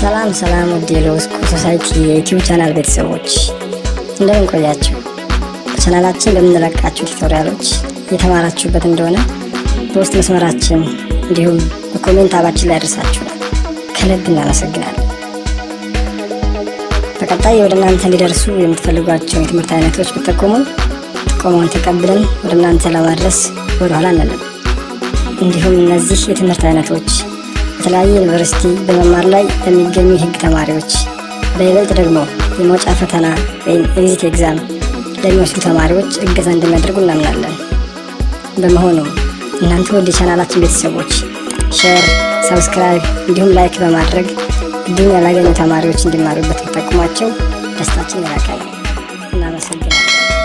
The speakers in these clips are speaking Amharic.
ሰላም ሰላም ውድ የሎስኮ ሶሳይቲ የዩቲዩብ ቻናል ቤተሰቦች እንደምን ቆያችሁ? በቻናላችን በምንለቃቸው ቱቶሪያሎች የተማራችሁበት እንደሆነ በውስጥ መስመራችን እንዲሁም በኮሜንት አባችን ላይ ያደርሳችኋል። ከልብ እናመሰግናለን። በቀጣይ ወደ እናንተ እንዲደርሱ የምትፈልጓቸውን የትምህርት አይነቶች ብትጠቁሙን ጥቆማውን ተቀብለን ወደ እናንተ ለማድረስ ወደኋላ አንልም። እንዲሁም እነዚህ የትምህርት አይነቶች በተለያየ ዩኒቨርሲቲ በመማር ላይ ለሚገኙ የህግ ተማሪዎች በይበልጥ ደግሞ የመውጫ ፈተና ወይም ኤግዚት ኤግዛም ለሚወስዱ ተማሪዎች እገዛ እንደሚያደርጉ እናምናለን። በመሆኑም እናንተ ወደ ቻናላችን ቤተሰቦች ሼር፣ ሰብስክራይብ እንዲሁም ላይክ በማድረግ እድሉን ያላገኙ ተማሪዎች እንዲማሩበት ብትጠቁሟቸው ደስታችን የላቀ ነው። እናመሰግናለን።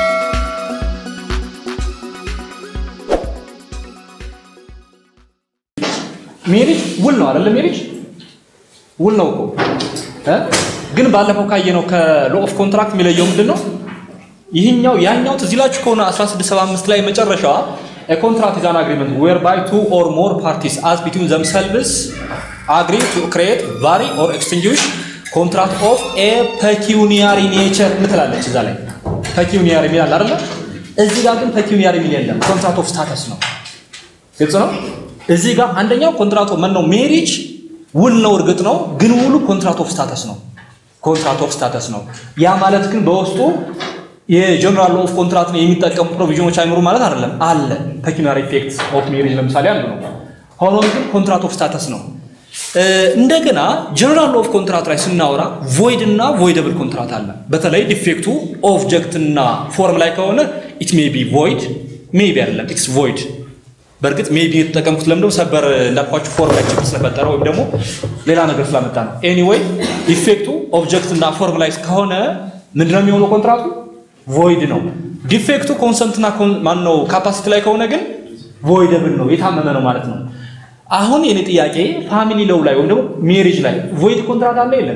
ሜሪጅ ውል ነው አይደለ? ሜሪጅ ውል ነው እኮ እ ግን ባለፈው ካየነው ከሎ ኦፍ ኮንትራክት የሚለየው ምንድን ነው? ይህኛው ያኛው ትዝ ይላችሁ ከሆነ 1675 ላይ መጨረሻዋ a contract is an agreement whereby two or more parties as between themselves agree to create vary or extinguish contract of a pecuniary nature ምትላለች እዛ ላይ pecuniary የሚል አለ አይደለ? እዚህ ጋር ግን pecuniary የሚል የለም። ኮንትራክት ኦፍ ስታተስ ነው። ግልጽ ነው። እዚህ ጋር አንደኛው ኮንትራት ምን ነው? ሜሪጅ ውል ነው፣ እርግጥ ነው። ግን ውሉ ኮንትራት ኦፍ ስታተስ ነው። ኮንትራት ኦፍ ስታተስ ነው። ያ ማለት ግን በውስጡ የጀነራል ኦፍ ኮንትራክት የሚጠቀሙ ፕሮቪዥኖች አይኖሩ ማለት አይደለም። አለ ፔኪናሪ ኢፌክት ኦፍ ሜሪጅ ለምሳሌ አንዱ ነው። ሆኖም ግን ኮንትራት ኦፍ ስታተስ ነው። እንደገና ጀነራል ኦፍ ኮንትራት ላይ ስናወራ ቮይድ እና ቮይደብል ኮንትራት አለ። በተለይ ዲፌክቱ ኦብጀክት እና ፎርም ላይ ከሆነ ኢት ሜይ ቢ ቮይድ ሜይ ቢ አይደለም ኢትስ ቮይድ በእርግጥ ሜቢ የተጠቀምኩት ለምንድነው ሰበር እንዳልኳችሁ ፎርም ላይ ችግር ስለፈጠረ ወይም ደግሞ ሌላ ነገር ስላመጣ ነው። ኤኒዌይ ዲፌክቱ ኦብጀክት እና ፎርም ላይ ከሆነ ምንድነው የሚሆነው? ኮንትራቱ ቮይድ ነው። ዲፌክቱ ኮንሰንትና ማነው ካፓሲቲ ላይ ከሆነ ግን ቮይደብል ነው፣ የታመመ ነው ማለት ነው። አሁን የኔ ጥያቄ ፋሚሊ ለው ላይ ወይም ደግሞ ሜሪጅ ላይ ቮይድ ኮንትራት አለ የለም?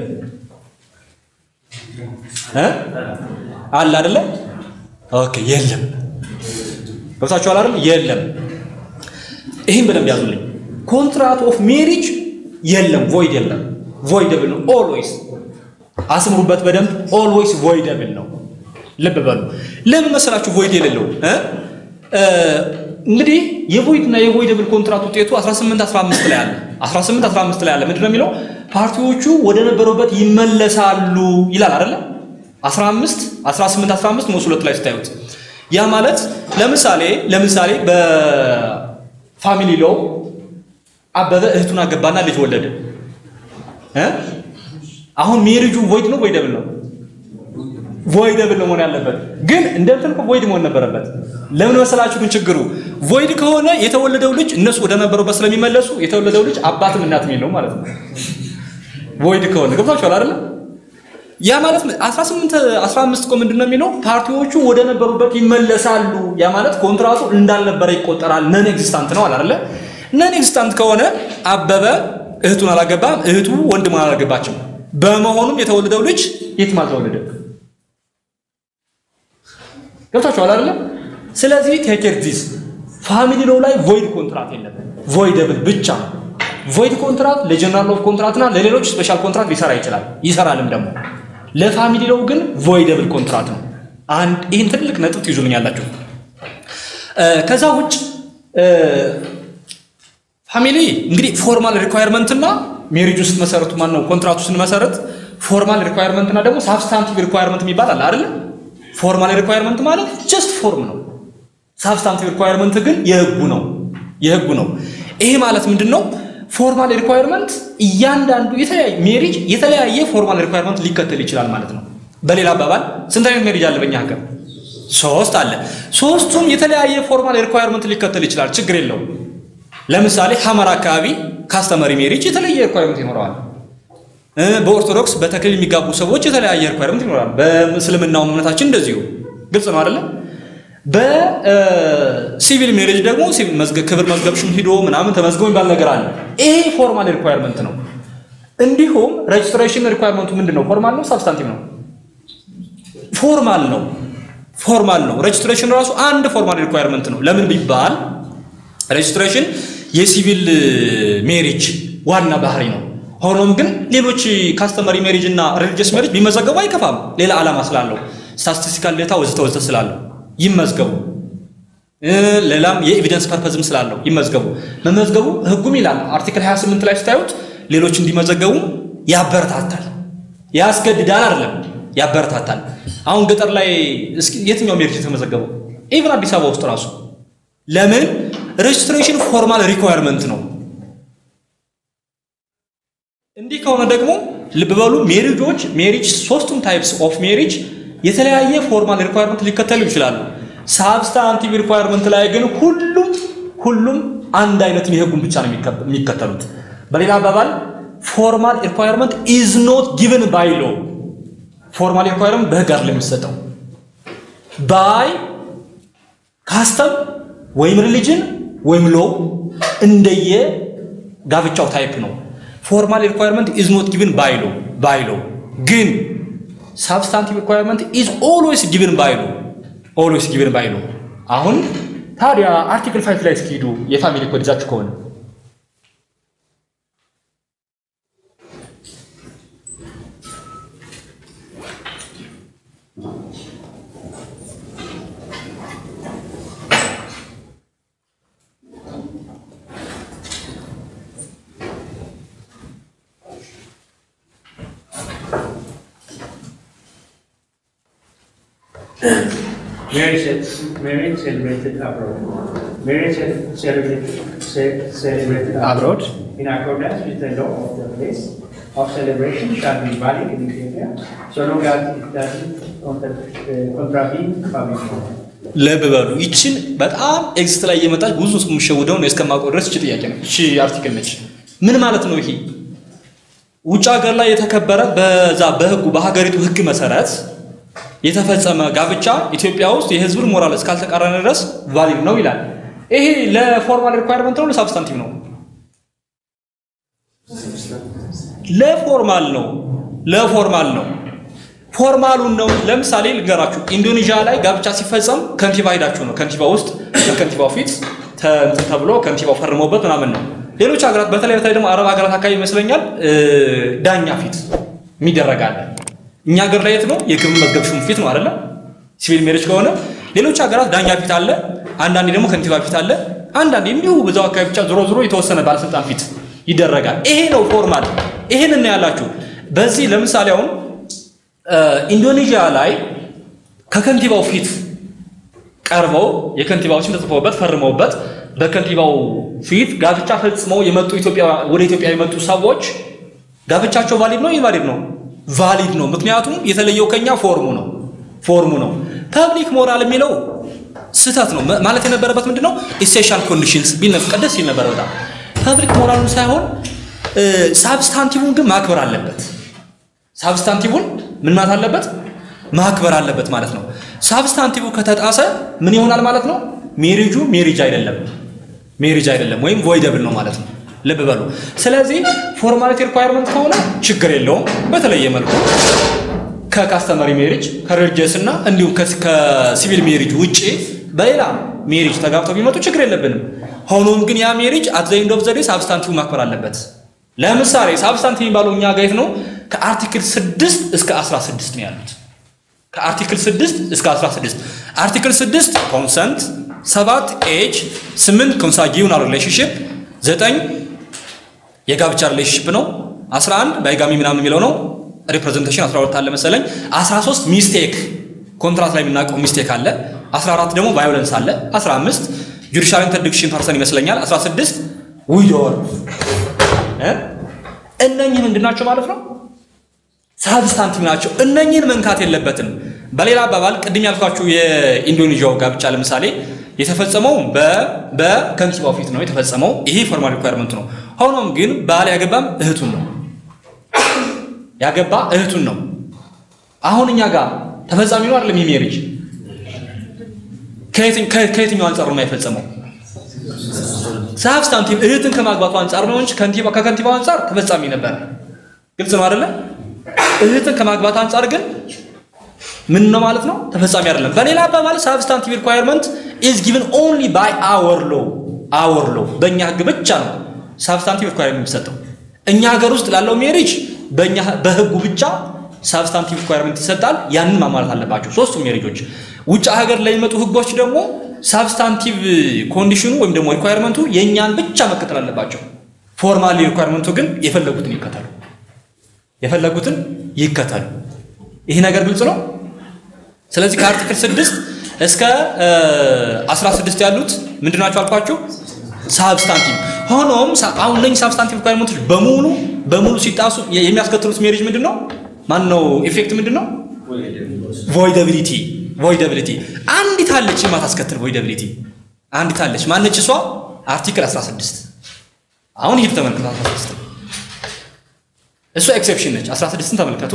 እ አለ አይደለ? ኦኬ የለም። ገብታችኋል አይደል? የለም። ይህን በደንብ ያዙልኝ። ኮንትራት ኦፍ ሜሪጅ የለም፣ ቮይድ የለም። ቮይደብል ነው ኦልዌይስ። አስምሩበት በደንብ ኦልዌይስ ቮይደብል ነው። ልብ በሉ። ለምን መሰላችሁ ቮይድ የሌለው? እንግዲህ የቮይድ እና የቮይደብል ኮንትራት ውጤቱ 18 15 ላይ አለ። 18 15 ላይ አለ። ምንድን ነው የሚለው? ፓርቲዎቹ ወደ ነበሩበት ይመለሳሉ ይላል አይደለ? 15 18 15 ንዑስ ሁለት ላይ ስታዩት ያ ማለት ለምሳሌ ለምሳሌ በ ፋሚሊ ሎው አበበ እህቱን አገባና ልጅ ወለደ እ አሁን ሜሪጁ ቮይድ ነው ቮይደብል ነው ቮይደብል ነው መሆን ያለበት ግን እንደ እንትን ቮይድ መሆን ነበረበት ለምን መሰላችሁ ግን ችግሩ ቮይድ ከሆነ የተወለደው ልጅ እነሱ ወደ ነበሩበት ስለሚመለሱ የተወለደው ልጅ አባትም እናትም የለውም ማለት ነው ቮይድ ከሆነ ገብታችኋል አይደለ ያ ማለት 18 15 እኮ ምንድን ነው የሚለው ፓርቲዎቹ ወደ ነበሩበት ይመለሳሉ። ያ ማለት ኮንትራቱ እንዳልነበረ ይቆጠራል። ነን ኤግዚስታንት ነው አይደለ? ነን ኤግዚስታንት ከሆነ አበበ እህቱን አላገባም፣ እህቱ ወንድሙን አላገባችም። በመሆኑም የተወለደው ልጅ የትም አልተወለደም። ገብታችኋል አይደለ? ስለዚህ ቴክ ኬር ዲስ ፋሚሊ ሎው ላይ ቮይድ ኮንትራት የለም፣ ቮይደብል ብቻ ቮይድ ኮንትራት ለጀነራል ኦፍ ኮንትራት እና ለሌሎች ስፔሻል ኮንትራት ሊሰራ ይችላል፣ ይሰራልም ደግሞ ለፋሚሊ ሎው ግን ቮይደብል ኮንትራት ነው። አንድ ይህን ትልቅ ነጥብ ትይዙልኛላችሁ። ከዛ ውጭ ፋሚሊ እንግዲህ ፎርማል ሪኳየርመንት እና ሜሪጅ ውስጥ መሰረቱ ማን ነው? ኮንትራቱ ስንመሰረት ፎርማል ሪኳየርመንት እና ደግሞ ሳብስታንቲቭ ሪኳየርመንት የሚባል አለ አይደለ? ፎርማል ሪኳየርመንት ማለት ጀስት ፎርም ነው። ሳብስታንቲቭ ሪኳየርመንት ግን የህጉ ነው የህጉ ነው። ይሄ ማለት ምንድን ነው? ፎርማል ሪኳየርመንት እያንዳንዱ የተለያየ ሜሪጅ የተለያየ ፎርማል ሪኳየርመንት ሊከተል ይችላል ማለት ነው። በሌላ አባባል ስንት አይነት ሜሪጅ አለ በእኛ ሀገር? ሶስት አለ። ሶስቱም የተለያየ ፎርማል ሪኳየርመንት ሊከተል ይችላል፣ ችግር የለውም። ለምሳሌ ሐመር አካባቢ ካስተመሪ ሜሪጅ የተለየ ሪኳየርመንት ይኖረዋል። በኦርቶዶክስ በተክሊል የሚጋቡ ሰዎች የተለያየ ሪኳየርመንት ይኖራል። በእስልምናው እምነታችን እንደዚሁ ግልጽ ነው አይደለም? በሲቪል ሜሬጅ ደግሞ ክብር መዝገብሽም ሂዶ ምናምን ተመዝገቡ የሚባል ነገር አለ። ይሄ ፎርማል ሪኳየርመንት ነው። እንዲሁም ሬጅስትሬሽን ሪኳየርመንቱ ምንድን ነው? ፎርማል ነው ሳብስታንቲቭ ነው? ፎርማል ነው። ፎርማል ነው። ሬጅስትሬሽን ራሱ አንድ ፎርማል ሪኳየርመንት ነው። ለምን ቢባል ሬጅስትሬሽን የሲቪል ሜሪጅ ዋና ባህሪ ነው። ሆኖም ግን ሌሎች ካስተመሪ ሜሪጅ እና ሪሊጂየስ ሜሪጅ ቢመዘገቡ አይከፋም። ሌላ ዓላማ ስላለው ስታቲስቲካል ዴታ ወዘተ ወዘተ ስላለው ይመዝገቡ። ሌላም የኤቪደንስ ፐርፐዝም ስላለው ይመዝገቡ። መመዝገቡ ህጉም ይላል አርቲክል 28 ላይ ስታዩት ሌሎች እንዲመዘገቡ ያበረታታል፣ ያስገድዳል አይደለም፣ ያበረታታል። አሁን ገጠር ላይ የትኛው ሜሪጅ የተመዘገበው? ኢቭን አዲስ አበባ ውስጥ ራሱ ለምን ሬጅስትሬሽን ፎርማል ሪኳየርመንት ነው። እንዲህ ከሆነ ደግሞ ልብ በሉ ሜሪጆች ሜሪጅ ሶስቱም ታይፕስ ኦፍ ሜሪጅ የተለያየ ፎርማል ሪኳየርመንት ሊከተሉ ይችላሉ። ሳብስታንቲቭ ሪኳየርመንት ላይ ግን ሁሉም ሁሉም አንድ አይነት የህጉን ብቻ ነው የሚከተሉት። በሌላ አባባል ፎርማል ሪኳየርመንት ኢዝ ኖት ጊቨን ባይ ሎ። ፎርማል ሪኳየርመንት በህግ አይደለም የሚሰጠው ባይ ካስተም ወይም ሪሊጅን ወይም ሎ እንደየ ጋብቻው ታይፕ ነው። ፎርማል ሪኳየርመንት ኢዝ ኖት ጊቨን ባይ ሎ ባይ ሎ ግን ሳብስታንቲቭ ሪኳየርመንት ኢዝ ኦልዌይስ ጊቨን ባይ ሎ ኦልዌይስ ጊቨን ባይ ሎ። አሁን ታዲያ አርቲክል ፋይቭ ላይ እስኪሄዱ የፋሚሊ ኮድ ይዛችሁ ከሆነ Marriage, marriage celebrated abroad. Marriage celebrated, celebrated Abroad. in accordance with the law of the place of celebration shall be valid in Ethiopia so long as it doesn't contra- uh, contravene public law. ልብ በሉ ይችን በጣም ኤግዚት ላይ እየመጣች ብዙ ሰው የሚሸውደው ነው እስከማውቀው ድረስ እቺ ጥያቄ ነው። እቺ አርቲክል ነች። ምን ማለት ነው ይሄ? ውጭ ሀገር ላይ የተከበረ በዛ በህጉ በሀገሪቱ ህግ መሰረት የተፈጸመ ጋብቻ ኢትዮጵያ ውስጥ የህዝብን ሞራል እስካልተቃረነ ድረስ ቫሊድ ነው ይላል። ይሄ ለፎርማል ሪኳየርመንት ነው ለሳብስታንቲቭ ነው? ለፎርማል ነው። ለፎርማል ነው። ፎርማሉን ነው። ለምሳሌ ልንገራችሁ፣ ኢንዶኔዥያ ላይ ጋብቻ ሲፈጸም ከንቲባ ሄዳችሁ ነው። ከንቲባ ውስጥ በከንቲባው ፊት እንትን ተብሎ ከንቲባው ፈርሞበት ምናምን ነው። ሌሎች ሀገራት በተለይ በተለይ ደግሞ አረብ ሀገራት አካባቢ ይመስለኛል ዳኛ ፊት የሚደረግ አለ። እኛ ሀገር ላይ የት ነው? የግብር መዝገብ ሹም ፊት ነው አይደለ? ሲቪል ሜሬጅ ከሆነ ሌሎች ሀገራት ዳኛ ፊት አለ፣ አንዳንዴ ደግሞ ከንቲባ ፊት አለ፣ አንዳንዴ እንዲሁ በዛው አካባቢ ብቻ ዞሮ ዞሮ የተወሰነ ባለስልጣን ፊት ይደረጋል። ይሄ ነው ፎርማል። ይሄን እና ያላችሁ በዚህ ለምሳሌ አሁን ኢንዶኔዥያ ላይ ከከንቲባው ፊት ቀርበው የከንቲባው ስም ተጽፎበት ፈርመውበት በከንቲባው ፊት ጋብቻ ፈጽመው የመጡ ኢትዮጵያ ወደ ኢትዮጵያ የመጡ ሰዎች ጋብቻቸው ቫሊድ ነው ኢንቫሊድ ነው? ቫሊድ ነው። ምክንያቱም የተለየው ከኛ ፎርሙ ነው ፎርሙ ነው። ፐብሊክ ሞራል የሚለው ስህተት ነው ማለት የነበረበት ምንድን ነው? ኢሴንሻል ኮንዲሽንስ ቢል ነበር ቀደስ ሲል ነበር። በጣም ፐብሊክ ሞራሉን ሳይሆን ሳብስታንቲቭን ግን ማክበር አለበት። ሳብስታንቲቭን ምን ማለት አለበት? ማክበር አለበት ማለት ነው። ሳብስታንቲቭ ከተጣሰ ምን ይሆናል ማለት ነው? ሜሪጁ ሜሪጅ አይደለም፣ ሜሪጅ አይደለም ወይም ቮይደብል ነው ማለት ነው። ልብ በሉ። ስለዚህ ፎርማሊቲ ሪኳየርመንት ከሆነ ችግር የለውም። በተለየ መልኩ ከካስተመሪ ሜሪጅ ከሬሊጂየስ እና እንዲሁም ከሲቪል ሜሪጅ ውጪ በሌላ ሜሪጅ ተጋብተው ቢመጡ ችግር የለብንም። ሆኖም ግን ያ ሜሪጅ አት ዘ ኤንድ ኦፍ ዘ ዴይ ሳብስታንቲቭ ማክበር አለበት። ለምሳሌ ሳብስታንቲቭ የሚባለው እኛ ጋር የት ነው? ከአርቲክል 6 እስከ 16 ነው ያሉት። ከአርቲክል 6 እስከ 16 አርቲክል 6 ኮንሰንት፣ 7 ኤጅ፣ 8 ኮንሳጊዩናል ሪሌሽንሽፕ፣ 9 የጋብቻ ሪሌሽንሽፕ ነው። 11 ባይጋሚ ምናምን የሚለው ነው። ሪፕሬዘንቴሽን 12 አለ መሰለኝ። 13 ሚስቴክ ኮንትራት ላይ የምናውቀው ሚስቴክ አለ። 14 ደግሞ ቫዮለንስ አለ። 15 ጁዲሻል ኢንተርዲክሽን ፐርሰን ይመስለኛል። 16 ዊዶር እነኚህ ምንድን ናቸው ማለት ነው? ሳብስታንቲቭ ናቸው። እነኚህን መንካት የለበትም። በሌላ አባባል ቅድም ያልኳችሁ የኢንዶኔዥያው ጋብቻ ለምሳሌ የተፈጸመው በከንቲባው ፊት ነው የተፈጸመው። ይሄ ፎርማል ሪኳየርመንት ነው። ሆኖም ግን ባል ያገባም እህቱን ነው ያገባ እህቱን ነው። አሁን እኛ ጋር ተፈጻሚ ነው አይደለም? ይህ ሜሪጅ ከየትኛው አንጻር ነው የፈጸመው? ሳብስታንቲቭ እህትን ከማግባቱ አንጻር ነው እንጂ ከንቲባ ከከንቲባው አንጻር ተፈጻሚ ነበር። ግልጽ ነው አይደለ? እህትን ከማግባት አንጻር ግን ምን ነው ማለት ነው? ተፈጻሚ አይደለም። በሌላ አባባል ሳብስታንቲቭ ሪኳየርመንት ኢዝ ጊቨን ኦንሊ ባይ አወር ሎ አወር ሎ በእኛ ህግ ብቻ ነው ሳብስታንቲቭ ሪኳየርመንት የሚሰጠው። እኛ ሀገር ውስጥ ላለው ሜሪጅ በእኛ በህጉ ብቻ ሳብስታንቲቭ ሪኳየርመንት ይሰጣል። ያንን ማሟላት አለባቸው ሶስቱም ሜሪጆች። ውጭ ሀገር ላይ የሚመጡ ህጎች ደግሞ ሳብስታንቲቭ ኮንዲሽኑ ወይም ደግሞ ሪኳየርመንቱ የእኛን ብቻ መከተል አለባቸው። ፎርማሊ ሪኳየርመንቱ ግን የፈለጉትን ይከተሉ የፈለጉትን ይከተሉ። ይህ ነገር ግልጽ ነው። ስለዚህ ከአርቲክል 6 እስከ 16 ያሉት ምንድን ናቸው አልኳችሁ? ሳብስታንቲቭ። ሆኖም አሁን እነኝህ ሳብስታንቲቭ ሪኳየርመንቶች በሙሉ በሙሉ ሲጣሱ የሚያስከትሉት ሜሪጅ ምንድን ነው? ማን ነው ኢፌክት ምንድን ነው? ቮይደቢሊቲ ቮይደቢሊቲ። አንዲት አለች የማታስከትል ቮይደቢሊቲ አንዲት አለች። ማነች እሷ? አርቲክል 16 አሁን ይህ ተመልከቱ 16 እሷ ኤክሴፕሽን ነች። 16ን ተመልከቱ።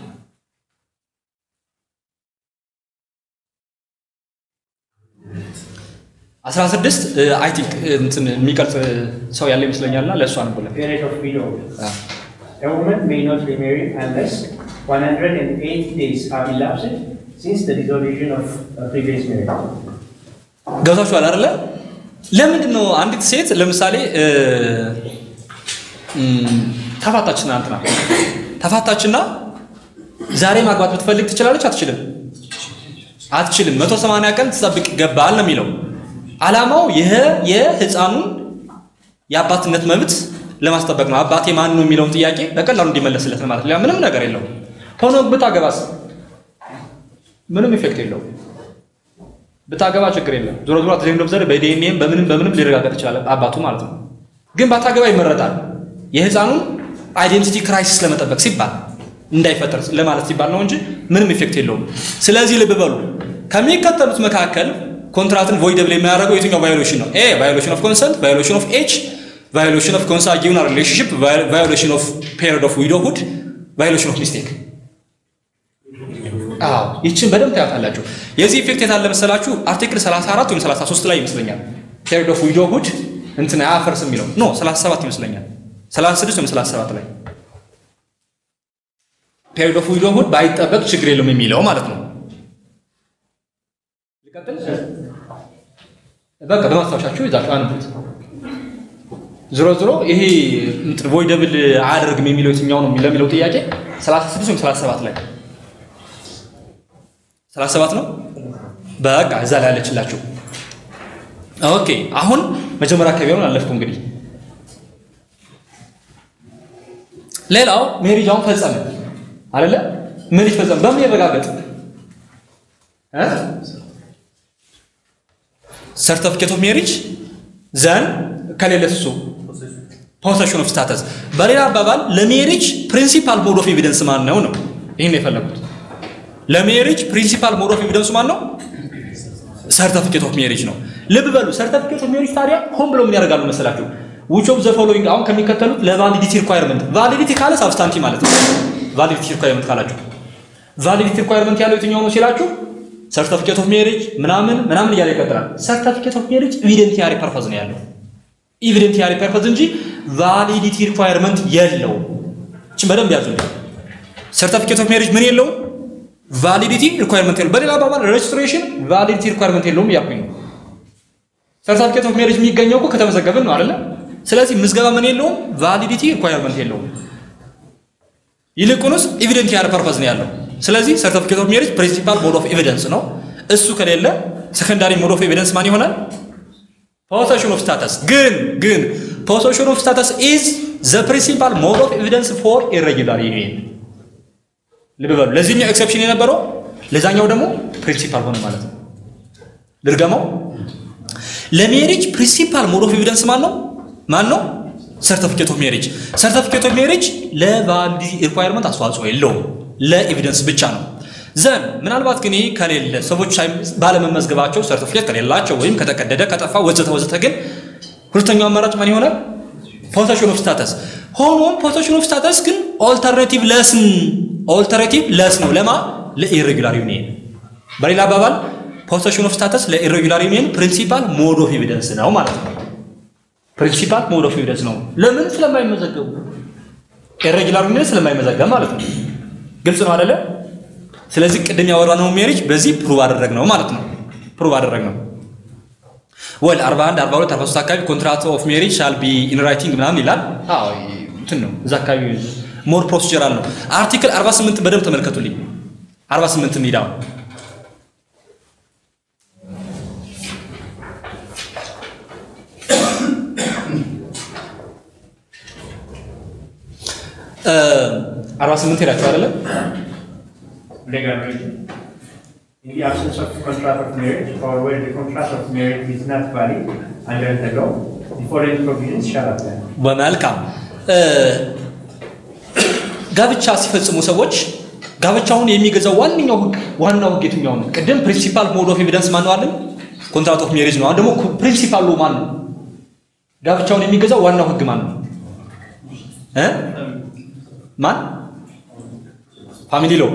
አስራ ስድስት አይ ቲንክ እንትን የሚቀርጽ ሰው ያለ ይመስለኛልና ለእሱ አንብለን Period of widowhood. A woman may not remarry unless 180 days have elapsed since the dissolution of a previous marriage. ገብታችኋል አይደለ? ለምንድን ነው አንዲት ሴት ለምሳሌ እ፣ እም፣ ተፋታችና እንትና ተፋታችና ዛሬ ማግባት ብትፈልግ ትችላለች? አትችልም? አትችልም። መቶ ሰማንያ ቀን ትጠብቅ ይገባል ነው የሚለው። ዓላማው ይህ የህፃኑን የአባትነት መብት ለማስጠበቅ ነው። አባቴ ማን ነው የሚለውን ጥያቄ በቀላሉ እንዲመለስለት ነው ማለት ነው። ሌላ ምንም ነገር የለውም። ሆኖ ብታገባስ ምንም ኢፌክት የለውም። ብታገባ ችግር የለም። ዞሮ ዞሮ አትዘኝ ዘር በዲኤንኤም በምንም በምንም ሊረጋገጥ ይችላል አባቱ ማለት ነው። ግን ባታገባ ይመረጣል። የህፃኑን አይዴንቲቲ ክራይሲስ ለመጠበቅ ሲባል እንዳይፈጠር ለማለት ሲባል ነው እንጂ ምንም ኢፌክት የለውም። ስለዚህ ልብ በሉ ከሚከተሉት መካከል ኮንትራትን ቮይደብል የሚያደርገው የትኛው ቫዮሌሽን ነው? ኤ ቫዮሌሽን ኦፍ ኮንሰንት፣ ቫዮሌሽን ኦፍ ኤጅ፣ ቫዮሌሽን ኦፍ ኮንሳጊዩናል ሪሌሽንሽፕ፣ ቫዮሌሽን ኦፍ ፔሪድ ኦፍ ዊዶሁድ፣ ቫዮሌሽን ኦፍ ሚስቴክ። አዎ ይችን በደንብ ታያታላችሁ። የዚህ ኢፌክት የታለ መሰላችሁ? አርቲክል 34 ወይም 33 ላይ ይመስለኛል ፔሪድ ኦፍ ዊዶሁድ እንትን አያፈርስ የሚለው ኖ 37 ይመስለኛል 36 ወይም 37 ላይ ፔሪድ ኦፍ ዊዶሁድ ባይጠበቅ ችግር የለውም የሚለው ማለት ነው። ልቀጥል? በቃ በማስታወሻችሁ ይዛችሁ አንብት። ዝሮ ዝሮ ይሄ እንትን ቮይደብል አያደርግም የሚለው የትኛው ነው ለሚለው ጥያቄ 36 ወይም 37 ላይ 37 ነው። በቃ እዛ ላይ ያለችላችሁ። ኦኬ አሁን መጀመሪያ አካባቢ ሆን አለፍኩ እንግዲህ ሌላው ሜሪጅ አሁን ፈጸመ አይደለ? ሜሪጅ ፈጸመ። በምን ይረጋገጥ? ሰርተፊኬት ኦፍ ሜሪጅ ዘን ከሌለ እሱ ፖሰሽን ኦፍ ስታተስ። በሌላ አባባል ለሜሪጅ ፕሪንሲፓል ሞድ ኦፍ ኤቪደንስ ማን ነው ነው? ይህን የፈለጉት ለሜሪጅ ፕሪንሲፓል ሞድ ኦፍ ኤቪደንሱ ማን ነው? ሰርተፊኬት ኦፍ ሜሪጅ ነው። ልብ በሉ ሰርተፊኬት ኦፍ ሜሪጅ ታዲያ ሆን ብሎ ምን ያደርጋሉ መሰላችሁ? ዊች ኦፍ ዘ ፎሎዊንግ አሁን ከሚከተሉት ለቫሊዲቲ ሪኳየርመንት ቫሊዲቲ ካለ ሳብስታንቲ ማለት ነው። ቫሊዲቲ ሪኳየርመንት ካላችሁ ቫሊዲቲ ሪኳየርመንት ያለው የትኛው ነው ሲላችሁ ሰርተፊኬት ኦፍ ሜሪጅ ምናምን ምናምን እያለ ይቀጥላል። ሰርተፊኬት ኦፍ ሜሪጅ ኢቪደንቲያሪ ፐርፐዝ ነው ያለው ኢቪደንቲያሪ ፐርፐዝ እንጂ ቫሊዲቲ ሪኳየርመንት የለውም። እችን በደንብ ያዙ። ሰርተፊኬት ኦፍ ሜሪጅ ምን የለውም? ቫሊዲቲ ሪኳየርመንት የለውም። በሌላ አባባል ሬጅስትሬሽን ቫሊዲቲ ሪኳየርመንት የለውም እያልኩኝ ነው። ሰርተፊኬት ኦፍ ሜሪጅ የሚገኘው እኮ ከተመዘገብን ነው አይደለ? ስለዚህ ምዝገባ ምን የለውም? ቫሊዲቲ ሪኳየርመንት የለውም። ይልቁንስ ኢቪደንቲያሪ ፐርፐዝ ነው ያለው። ስለዚህ ሰርቲፊኬት ኦፍ ሜሪጅ ፕሪንሲፓል ሞድ ኦፍ ኤቪደንስ ነው። እሱ ከሌለ ሰከንዳሪ ሞድ ኦፍ ኤቪደንስ ማን ይሆናል? ፖሴሽን ኦፍ ስታተስ። ግን ግን ፖሴሽን ኦፍ ስታተስ ኢዝ ዘ ፕሪንሲፓል ሞድ ኦፍ ኤቪደንስ ፎር ኢሬጉላር ዩኒየን። ልብ በሉ። ለዚህኛው ኤክሰፕሽን የነበረው ለዛኛው ደግሞ ፕሪንሲፓል ሆነ ማለት ነው። ልድገመው። ለሜሪጅ ፕሪንሲፓል ሞድ ኦፍ ኤቪደንስ ማን ነው? ማን ነው? ሰርቲፊኬት ኦፍ ሜሪጅ። ሰርቲፊኬት ኦፍ ሜሪጅ ለቫሊዲቲ ሪኳየርመንት አስተዋጽኦ የለውም፣ ለኤቪደንስ ብቻ ነው። ዘን ምናልባት ግን ይህ ከሌለ ሰዎች ባለመመዝገባቸው ሰርቲፊኬት ከሌላቸው ወይም ከተቀደደ ከጠፋ ወዘተ ወዘተ ግን ሁለተኛው አማራጭ ማን ይሆናል? ፖሴሽን ኦፍ ስታተስ። ሆኖም ፖሴሽን ኦፍ ስታተስ ግን ኦልተርኔቲቭ ለስን ኦልተርኔቲቭ ለስ ነው ለማ ለኢሬጉላር ዩኒየን። በሌላ አባባል ፖሴሽን ኦፍ ስታተስ ለኢሬጉላር ዩኒየን ፕሪንሲፓል ሞድ ኦፍ ኤቪደንስ ነው ማለት ነው። ፕሪንሲፓል ሞድ ኦፍ ኤቪደንስ ነው። ለምን ስለማይመዘገቡ ኢሬጉላር ዩኒየን ስለማይመዘገብ ማለት ነው። ግልጽ ነው አይደለ? ስለዚህ ቅድም ያወራነው ሜሪጅ በዚህ ፕሩቭ አደረግ ነው ማለት ነው። ፕሩቭ አደረግ ነው። ወል 41 42 43 አካባቢ ኮንትራክት ኦፍ ሜሪጅ ሻል ቢ ኢን ራይቲንግ ምናምን ይላል። አዎ እንትን ነው እዛ አካባቢ ሞር ፕሮሲጀራል ነው። አርቲክል 48 በደንብ ተመልከቱልኝ። 48 ሚዳው አርባ ስምንት ሄዳችሁ አይደለም? legal region. In the absence of contract of marriage or where the contract of marriage is not valid under the law, the following provisions shall apply. በመልካም ጋብቻ ሲፈጽሙ ሰዎች ጋብቻውን የሚገዛው ዋነኛው ህግ ዋናው ህግ የትኛው ነው? ቅድም ፕሪንሲፓል ሞድ ኦፍ ኤቪደንስ ማን ነው አለን? ኮንትራት ኦፍ ሜሬጅ ነው። አሁን ደግሞ ፕሪንሲፓሉ ማን ነው? ጋብቻውን የሚገዛው ዋናው ህግ ማን ነው? እ ማን ፋሚሊ ሎ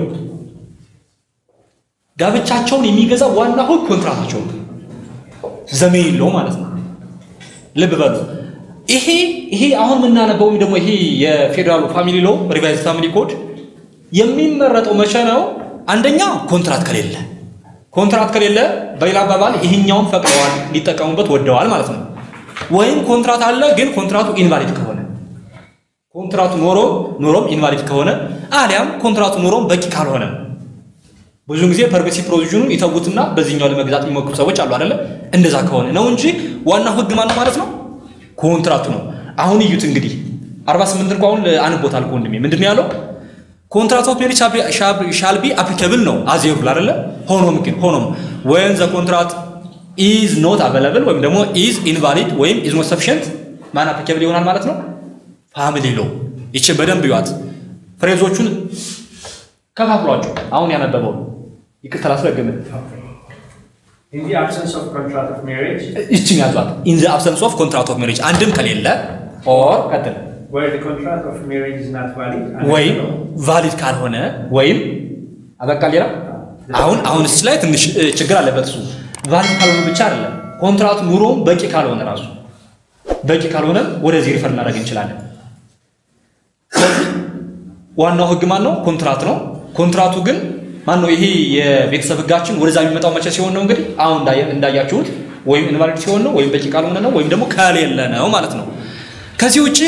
ጋብቻቸውን የሚገዛው ዋናው ህግ ኮንትራታቸው ነው። ዘሜን ሎ ማለት ነው። ልብ በሉ። ይሄ ይሄ አሁን የምናነበው ወይም ደግሞ ይሄ የፌዴራሉ ፋሚሊ ሎ ሪቫይዝ ፋሚሊ ኮድ የሚመረጠው መቼ ነው? አንደኛ ኮንትራት ከሌለ ኮንትራት ከሌለ በሌላ አባባል ይሄኛውን ፈቅደዋል ሊጠቀሙበት ወደዋል ማለት ነው። ወይም ኮንትራት አለ ግን ኮንትራቱ ኢንቫሊድ ከሆነ ኮንትራቱ ኖሮ ኖሮም ኢንቫሊድ ከሆነ አሊያም ኮንትራቱ ኖሮም በቂ ካልሆነ ብዙ ጊዜ ፐርሚሲቭ ፕሮቪዥኑን ይተውትና በዚህኛው ለመግዛት የሚሞክሩ ሰዎች አሉ አይደለ? እንደዛ ከሆነ ነው እንጂ ዋናው ህግ ማን ነው ማለት ነው? ኮንትራቱ ነው። አሁን እዩት እንግዲህ 48 እንኳን አሁን አንቦታል ወንድሜ ምንድን ነው ያለው? ኮንትራት ኦፍ ሜሪጅ ሻል ቢ አፕሊካብል ነው አዜሩ አይደለ? ሆኖም ግን ሆኖም ወን ዘ ኮንትራት ኢዝ ኖት አቬለብል ወይም ደግሞ ኢዝ ኢንቫሊድ ወይም ኢዝ ኖት ሰፊሽንት ማን አፕሊካብል ይሆናል ማለት ነው? ፋሚሊ ሎ። ይችን በደንብ ይዋት። ፍሬዞቹን ከፋፍሏቸው። አሁን ያነበበው ይቅርታ ላስረግም። In the absence of contract of marriage, ይችን ያዟት። ኢን ዘ አብሰንስ ኦፍ ኮንትራት ኦፍ ሜሪጅ አንድም ከሌለ ኦር ቀጥል where the contract of marriage is not valid under ወይም the law, ቫሊድ ካልሆነ ወይም አበቃ ሌላ አሁን አሁን እሱ ላይ ትንሽ እ, ችግር አለበት። እሱ ቫሊድ ካልሆነ ብቻ አይደለም ኮንትራቱ ኑሮም በቂ ካልሆነ ራሱ በቂ ካልሆነ ወደዚህ ሪፈር እናደርግ እንችላለን። ስለዚህ ዋናው ህግ ማን ነው? ኮንትራት ነው። ኮንትራቱ ግን ማን ነው? ይሄ የቤተሰብ ህጋችን ወደዛ የሚመጣው መቼ ሲሆን ነው? እንግዲህ አሁን እንዳየ- እንዳያችሁት ወይም ኢንቫሊድ ሲሆን ነው፣ ወይም በቂ ካልሆነ ነው፣ ወይም ደግሞ ከሌለ ነው ማለት ነው። ከዚህ ውጪ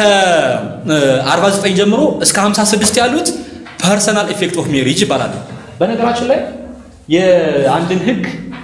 ከ49 ጀምሮ እስከ 56 ያሉት ፐርሰናል ኢፌክት ኦፍ ሜሪጅ ይባላሉ። በነገራችን ላይ የአንድን ህግ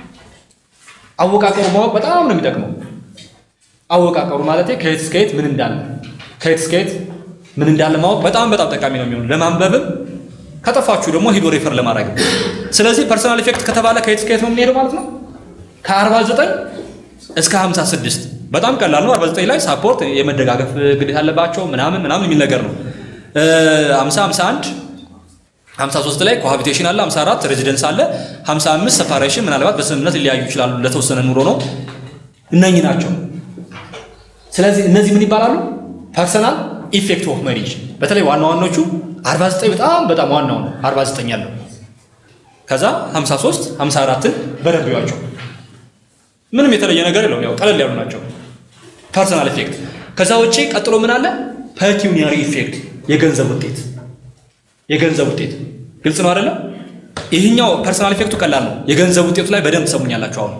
አወቃቀሩ ማወቅ በጣም ነው የሚጠቅመው። አወቃቀሩ ማለት ከየት እስከ የት ምን እንዳለ ከየት እስከ የት ምን እንዳለ ማወቅ በጣም በጣም ጠቃሚ ነው የሚሆኑ ለማንበብም ከጠፋችሁ ደግሞ ሂዶ ሬፈር ለማድረግ ስለዚህ ፐርሰናል ኢፌክት ከተባለ ከየት እስከ የት ነው የምንሄደው ማለት ነው ከ49 እስከ 56 በጣም ቀላል ነው 49 ላይ ሳፖርት የመደጋገፍ ግዴታ አለባቸው ምናምን ምናምን የሚል ነገር ነው 50 51 53 ላይ ኮሃቢቴሽን አለ 54 ሬዚደንስ አለ 55 ሰፓሬሽን ምናልባት በስምምነት ሊለያዩ ይችላሉ ለተወሰነ ኑሮ ነው እነኚህ ናቸው ስለዚህ እነዚህ ምን ይባላሉ? ፐርሰናል ኢፌክት ኦፍ ሜሪጅ። በተለይ ዋና ዋናዎቹ 49 በጣም በጣም ዋናው ነው 49 ያለው። ከዛ 53 54ን በደንብ ይዋቸው። ምንም የተለየ ነገር የለውም። ያው ቀለል ያሉ ናቸው። ፐርሰናል ኢፌክት። ከዛ ውጪ ቀጥሎ ምን አለ? ፐኪዩኒያሪ ኢፌክት፣ የገንዘብ ውጤት። የገንዘብ ውጤት ግልጽ ነው አይደለም? ይህኛው ፐርሰናል ኢፌክቱ ቀላል ነው። የገንዘብ ውጤቱ ላይ በደንብ ትሰሙኛላችሁ አሁን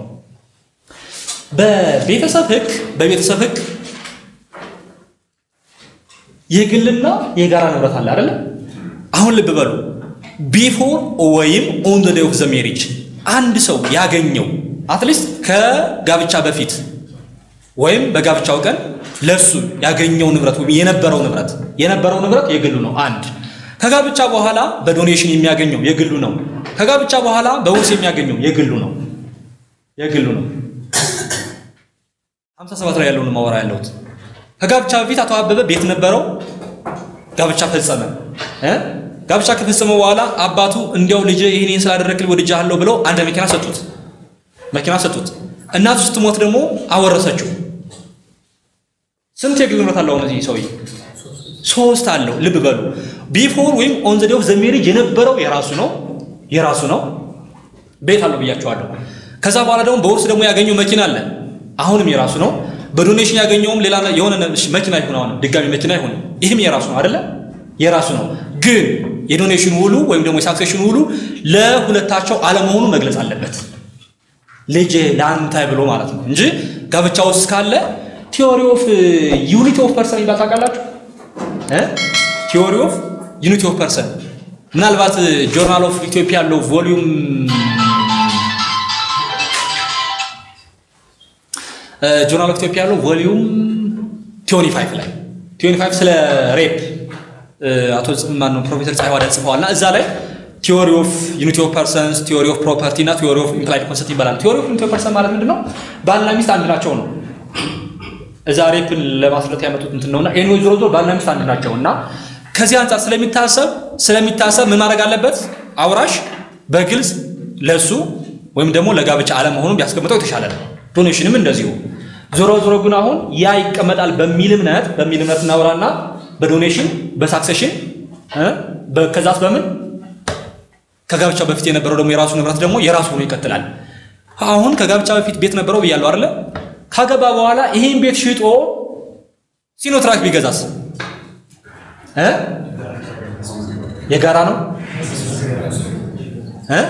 በቤተሰብ ህግ በቤተሰብ ህግ የግልና የጋራ ንብረት አለ አይደለ? አሁን ልብ በሉ ቢፎር ወይም ኦን ዘ ዴይ ኦፍ ዘ ሜሪጅ አንድ ሰው ያገኘው አትሊስት ከጋብቻ በፊት ወይም በጋብቻው ቀን ለሱ ያገኘው ንብረት ወይም የነበረው ንብረት የነበረው ንብረት የግሉ ነው። አንድ ከጋብቻ በኋላ በዶኔሽን የሚያገኘው የግሉ ነው። ከጋብቻ በኋላ በውርስ የሚያገኘው የግሉ ነው የግሉ ነው። 57 ላይ ያለውን ማወራ ያለሁት ከጋብቻ በፊት አቶ አበበ ቤት ነበረው። ጋብቻ ፈጸመ እ ጋብቻ ከፈጸመ በኋላ አባቱ እንዲያው ልጅ ይህንን ስላደረግልኝ ወድጄሃለሁ ብለው አንድ መኪና ሰጡት። መኪና ሰጡት። እናቱ ስትሞት ደግሞ አወረሰችው። ስንት የግል ንብረት አለው እነዚህ ሰውዬ? ሶስት አለው። ልብ በሉ ቢፎር ወይም ኦን ዘ ዴይ ኦፍ ዘ ሜሪጅ የነበረው የራሱ ነው የራሱ ነው ቤት አለው ብያቸዋለሁ። ከዛ በኋላ ደግሞ በውርስ ደግሞ ያገኘው መኪና አለ አሁንም የራሱ ነው። በዶኔሽን ያገኘውም ሌላ የሆነ መኪና ይሁን አሁንም ድጋሚ መኪና ይሁን ይህም የራሱ ነው አይደለ? የራሱ ነው። ግን የዶኔሽን ውሉ ወይም ደግሞ የሳክሴሽን ውሉ ለሁለታቸው አለመሆኑ መግለጽ አለበት። ልጅ ለአንተ ብሎ ማለት ነው እንጂ ጋብቻ ውስጥ ካለ ቲዮሪ ኦፍ ዩኒቲ ኦፍ ፐርሰን ይባል ታውቃላችሁ? ቲዮሪ ኦፍ ዩኒቲ ኦፍ ፐርሰን ምናልባት ጆርናል ኦፍ ኢትዮጵያ ያለው ቮሊዩም ጆርናል ኦፍ ኢትዮጵያ ያለው ቮሊዩም ቲዮኒ ፋይቭ ላይ ቲዮኒ ፋይቭ ስለ ሬፕ አቶ ማን ነው ፕሮፌሰር ፀሐይ ዋዳ ጽፈዋልና እዛ ላይ ቲዮሪ ኦፍ ዩኒቲ ኦፍ ፐርሰንስ ቲዮሪ ኦፍ ፕሮፐርቲ እና ቲዮሪ ኦፍ ኢምፕላይድ ኮንሰፕት ይባላል። ቲዮሪ ኦፍ ዩኒቲ ኦፍ ፐርሰን ማለት ምንድን ነው? ባልና ሚስት አንድ ናቸው ነው። እዛ ሬፕን ለማስረት ያመጡት እንትን ነውና ኤኒዌይ ዞሮ ዞሮ ባልና ሚስት አንድ ናቸው እና ከዚህ አንጻር ስለሚታሰብ ስለሚታሰብ ምን ማድረግ አለበት? አውራሽ በግልጽ ለሱ ወይም ደግሞ ለጋብቻ አለመሆኑን ቢያስቀምጠው የተሻለ ነው። ዶኔሽንም እንደዚሁ። ዞሮ ዞሮ ግን አሁን ያ ይቀመጣል በሚል እምነት በሚል እምነት እናውራና በዶኔሽን በሳክሴሽን ከዛስ በምን ከጋብቻ በፊት የነበረው ደግሞ የራሱ ንብረት ደግሞ የራሱ ሆኖ ይቀጥላል። አሁን ከጋብቻ በፊት ቤት ነበረው ብያለሁ አይደለ? ካገባ በኋላ ይሄን ቤት ሽጦ ሲኖትራክ ቢገዛስ እ የጋራ ነው እ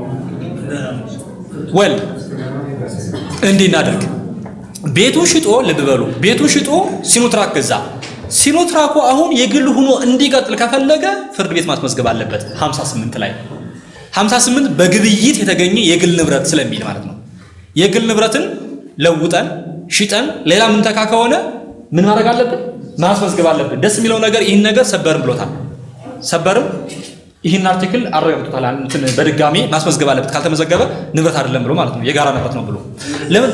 ወል እንዲህ እናደርግ። ቤቱን ሽጦ ልብ በሉ፣ ቤቱን ሽጦ ሲኖትራክ ገዛ። ሲኖትራኩ አሁን የግል ሆኖ እንዲቀጥል ከፈለገ ፍርድ ቤት ማስመዝገብ አለበት 58 ላይ 58 በግብይት የተገኘ የግል ንብረት ስለሚል ማለት ነው። የግል ንብረትን ለውጠን ሽጠን ሌላ ምንተካ ከሆነ ምን ማድረግ አለብን? ማስመዝገብ አለብን። ደስ የሚለው ነገር ይህን ነገር ሰበርም ብሎታል። ሰበርም ይህን አርቲክል አረጋግጦታል። እንትን በድጋሚ ማስመዝገብ አለበት፣ ካልተመዘገበ ንብረት አይደለም ብሎ ማለት ነው። የጋራ ንብረት ነው ብሎ ለምን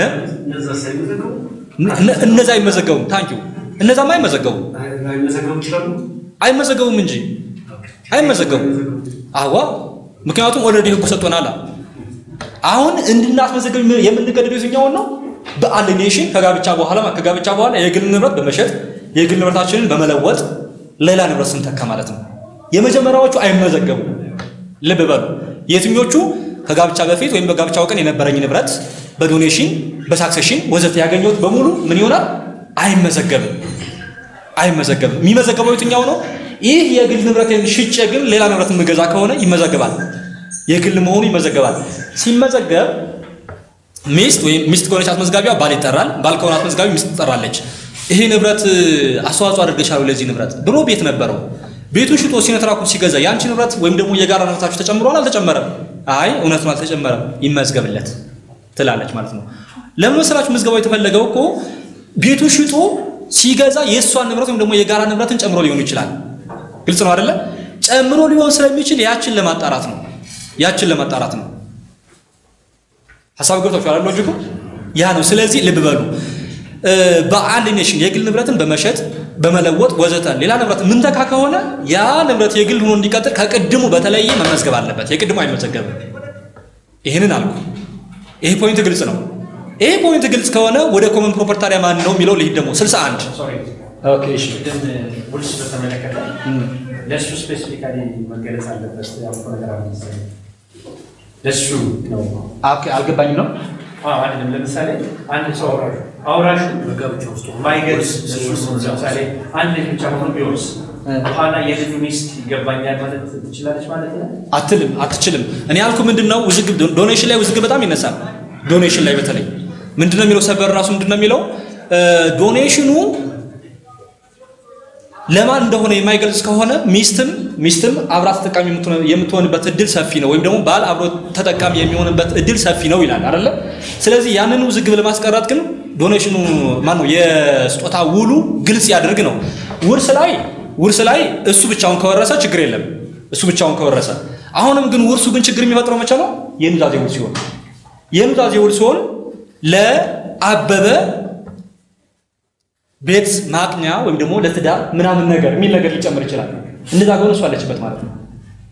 እነዛ አይመዘገቡም? ታንኪዩ እነዛማ አይመዘገቡም። አይመዘገቡም እንጂ አይመዘገቡም። አዋ ምክንያቱም ኦልሬዲ ህጉ ሰጥቶናል። አሁን እንድናስመዘገብ የምንገደደው የትኛውን ነው? በአሊኔሽን ከጋብቻ በኋላ ከጋብቻ በኋላ የግል ንብረት በመሸጥ የግል ንብረታችንን በመለወጥ ሌላ ንብረት ስንተካ ማለት ነው። የመጀመሪያዎቹ አይመዘገቡም። ልብ በሉ። የትኞቹ ከጋብቻ በፊት ወይም በጋብቻው ቀን የነበረኝ ንብረት በዶኔሽን በሳክሴሽን ወዘተ ያገኘሁት በሙሉ ምን ይሆናል? አይመዘገብም። አይመዘገብም። የሚመዘገበው የትኛው ነው? ይህ የግል ንብረቴን ሽጬ ግን ሌላ ንብረት የምገዛ ከሆነ ይመዘገባል። የግል መሆኑ ይመዘገባል። ሲመዘገብ ሚስት ወይም ሚስት ከሆነች አስመዝጋቢዋ ባል ይጠራል። ባል ከሆነ አስመዝጋቢ ሚስት ትጠራለች። ይሄ ንብረት አስተዋጽኦ አድርገሻል ለዚህ ንብረት ብሎ ቤት ነበረው። ቤቱን ሽጦ ሲነትራኩ ሲገዛ የአንቺ ንብረት ወይም ደግሞ የጋራ ንብረታችሁ ተጨምሯል አልተጨመረም? አይ እውነት ነው አልተጨመረም፣ ይመዝገብለት ትላለች ማለት ነው። ለምን መሰላችሁ ምዝገባው የተፈለገው እኮ ቤቱን ሽጦ ሲገዛ የእሷን ንብረት ወይም ደግሞ የጋራ ንብረትን ጨምሮ ሊሆን ይችላል። ግልጽ ነው አይደለ? ጨምሮ ሊሆን ስለሚችል ያችን ለማጣራት ነው። ያችን ለማጣራት ነው። ሀሳብ ገብቷችኋል? ሎጂኩ ያ ነው። ስለዚህ ልብ በሉ። በአሊኔሽን የግል ንብረትን በመሸጥ በመለወጥ ወዘተ ሌላ ንብረት ምንተካ ከሆነ ያ ንብረት የግል ሆኖ እንዲቀጥል ከቅድሙ በተለየ መመዝገብ አለበት። የቅድሙ አይመዘገብም። ይህንን አልኩ። ይሄ ፖይንት ግልጽ ነው። ይሄ ፖይንት ግልጽ ከሆነ ወደ ኮመን ፕሮፐርቲ ታዲያ ማን ነው የሚለው ልሂድ ደግሞ 61 ሶሪ ኦኬ እሺ ቅድም ውልስ በተመለከተ ለእሱ ስፔሲፊካሊ መገለጽ አለበት ያልኩ ነገር አለ መሰለኝ። ለእሱ ነው ኦኬ አልገባኝም ነው አዎ አይደለም። ለምሳሌ አንድ ሰው አውራሹ አውራሹ በጋብቻ ውስጥ ማይገልጽ ለምሳሌ አንድ ልጅ ብቻ ሆኖ ቢወርስ በኋላ የልጁ ሚስት ይገባኛል ማለት ትችላለች ማለት ነው። አትልም አትችልም። እኔ ያልኩ ምንድነው ውዝግብ ዶኔሽን ላይ ውዝግብ በጣም ይነሳል። ዶኔሽን ላይ በተለይ ምንድነው የሚለው ሰበር ራሱ ምንድነው የሚለው ዶኔሽኑ ለማን እንደሆነ የማይገልጽ ከሆነ ሚስትም ሚስትም አብራ ተጠቃሚ የምትሆንበት እድል ሰፊ ነው፣ ወይም ደግሞ ባል አብሮ ተጠቃሚ የሚሆንበት እድል ሰፊ ነው ይላል አይደለ? ስለዚህ ያንን ውዝግብ ለማስቀረት ግን ዶኔሽኑ ማን ነው የስጦታ ውሉ ግልጽ ያድርግ ነው። ውርስ ላይ ውርስ ላይ እሱ ብቻውን ከወረሰ ችግር የለም፣ እሱ ብቻውን ከወረሰ። አሁንም ግን ውርሱ ግን ችግር የሚፈጥረው መቼ ነው? የኑዛዜ ውል ሲሆን የኑዛዜ ውል ሲሆን ለአበበ ቤት ማቅኛ ወይም ደግሞ ለትዳር ምናምን ነገር የሚል ነገር ሊጨምር ይችላል። እንደዛ ከሆነ እሱ አለችበት ማለት ነው።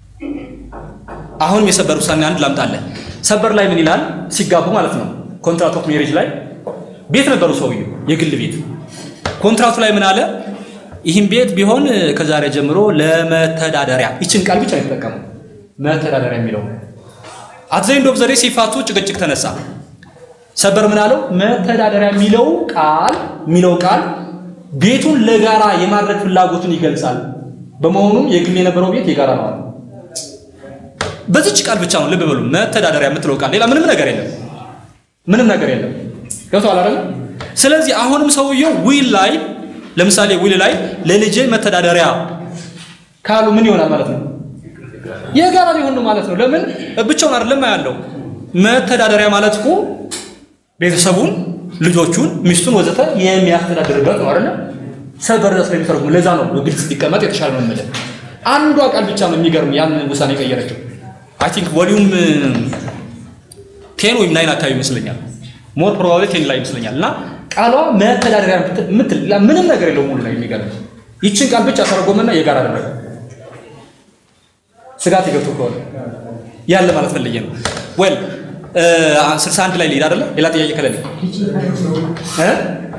አሁንም የሰበር ውሳኔ አንድ ላምጣለን። ሰበር ላይ ምን ይላል? ሲጋቡ ማለት ነው ኮንትራት ኦፍ ሜሬጅ ላይ ቤት ነበሩ ሰውየው የግል ቤት። ኮንትራቱ ላይ ምን አለ? ይህም ቤት ቢሆን ከዛሬ ጀምሮ ለመተዳደሪያ ይችን ቃል ብቻ ነው የተጠቀመው መተዳደሪያ የሚለው አትዘይንድ ኦፍ ዘዴ ሲፋቱ ጭቅጭቅ ተነሳ። ሰበር ምን አለው? መተዳደሪያ የሚለው ቃል የሚለው ቃል ቤቱን ለጋራ የማድረግ ፍላጎቱን ይገልጻል። በመሆኑም የግል የነበረው ቤት የጋራ ነው አለ። በዚች ቃል ብቻ ነው ልብ በሉ። መተዳደሪያ የምትለው ቃል ሌላ ምንም ነገር የለም፣ ምንም ነገር የለም። ገብተዋል አይደል? ስለዚህ አሁንም ሰውየው ዊል ላይ ለምሳሌ ውል ላይ ለልጄ መተዳደሪያ ካሉ ምን ይሆናል ማለት ነው? የጋራ ሊሆን ነው ማለት ነው። ለምን ብቻውን አይደለም ያለው መተዳደሪያ ማለት እኮ ቤተሰቡን፣ ልጆቹን፣ ሚስቱን ወዘተ የሚያስተዳድርበት ነው አይደለ? ሰበር ስለሚተረጉም ለዛ ነው ግልጽ ሊቀመጥ የተሻለ ነው የምልህ። አንዷ ቃል ብቻ ነው የሚገርም ያንን ውሳኔ የቀየረችው። አይ ቲንክ ቮሊዩም ቴን ወይም ናይን አካባቢ ይመስለኛል። ሞር ፕሮባብሊ ቴን ላይ ይመስለኛል። እና ቃሏ መተዳደሪያ ምትል ምንም ነገር የለውም ሙሉ ላይ የሚገርም ይችን ቃል ብቻ ተረጎመና የጋራ አደረገ። ስጋት የገብቶ ከሆነ ያለ ማለት ፈልጌ ነው። ወል ስልሳ አንድ ላይ ልሂድ አይደለ? ሌላ ጥያቄ ከሌለ እ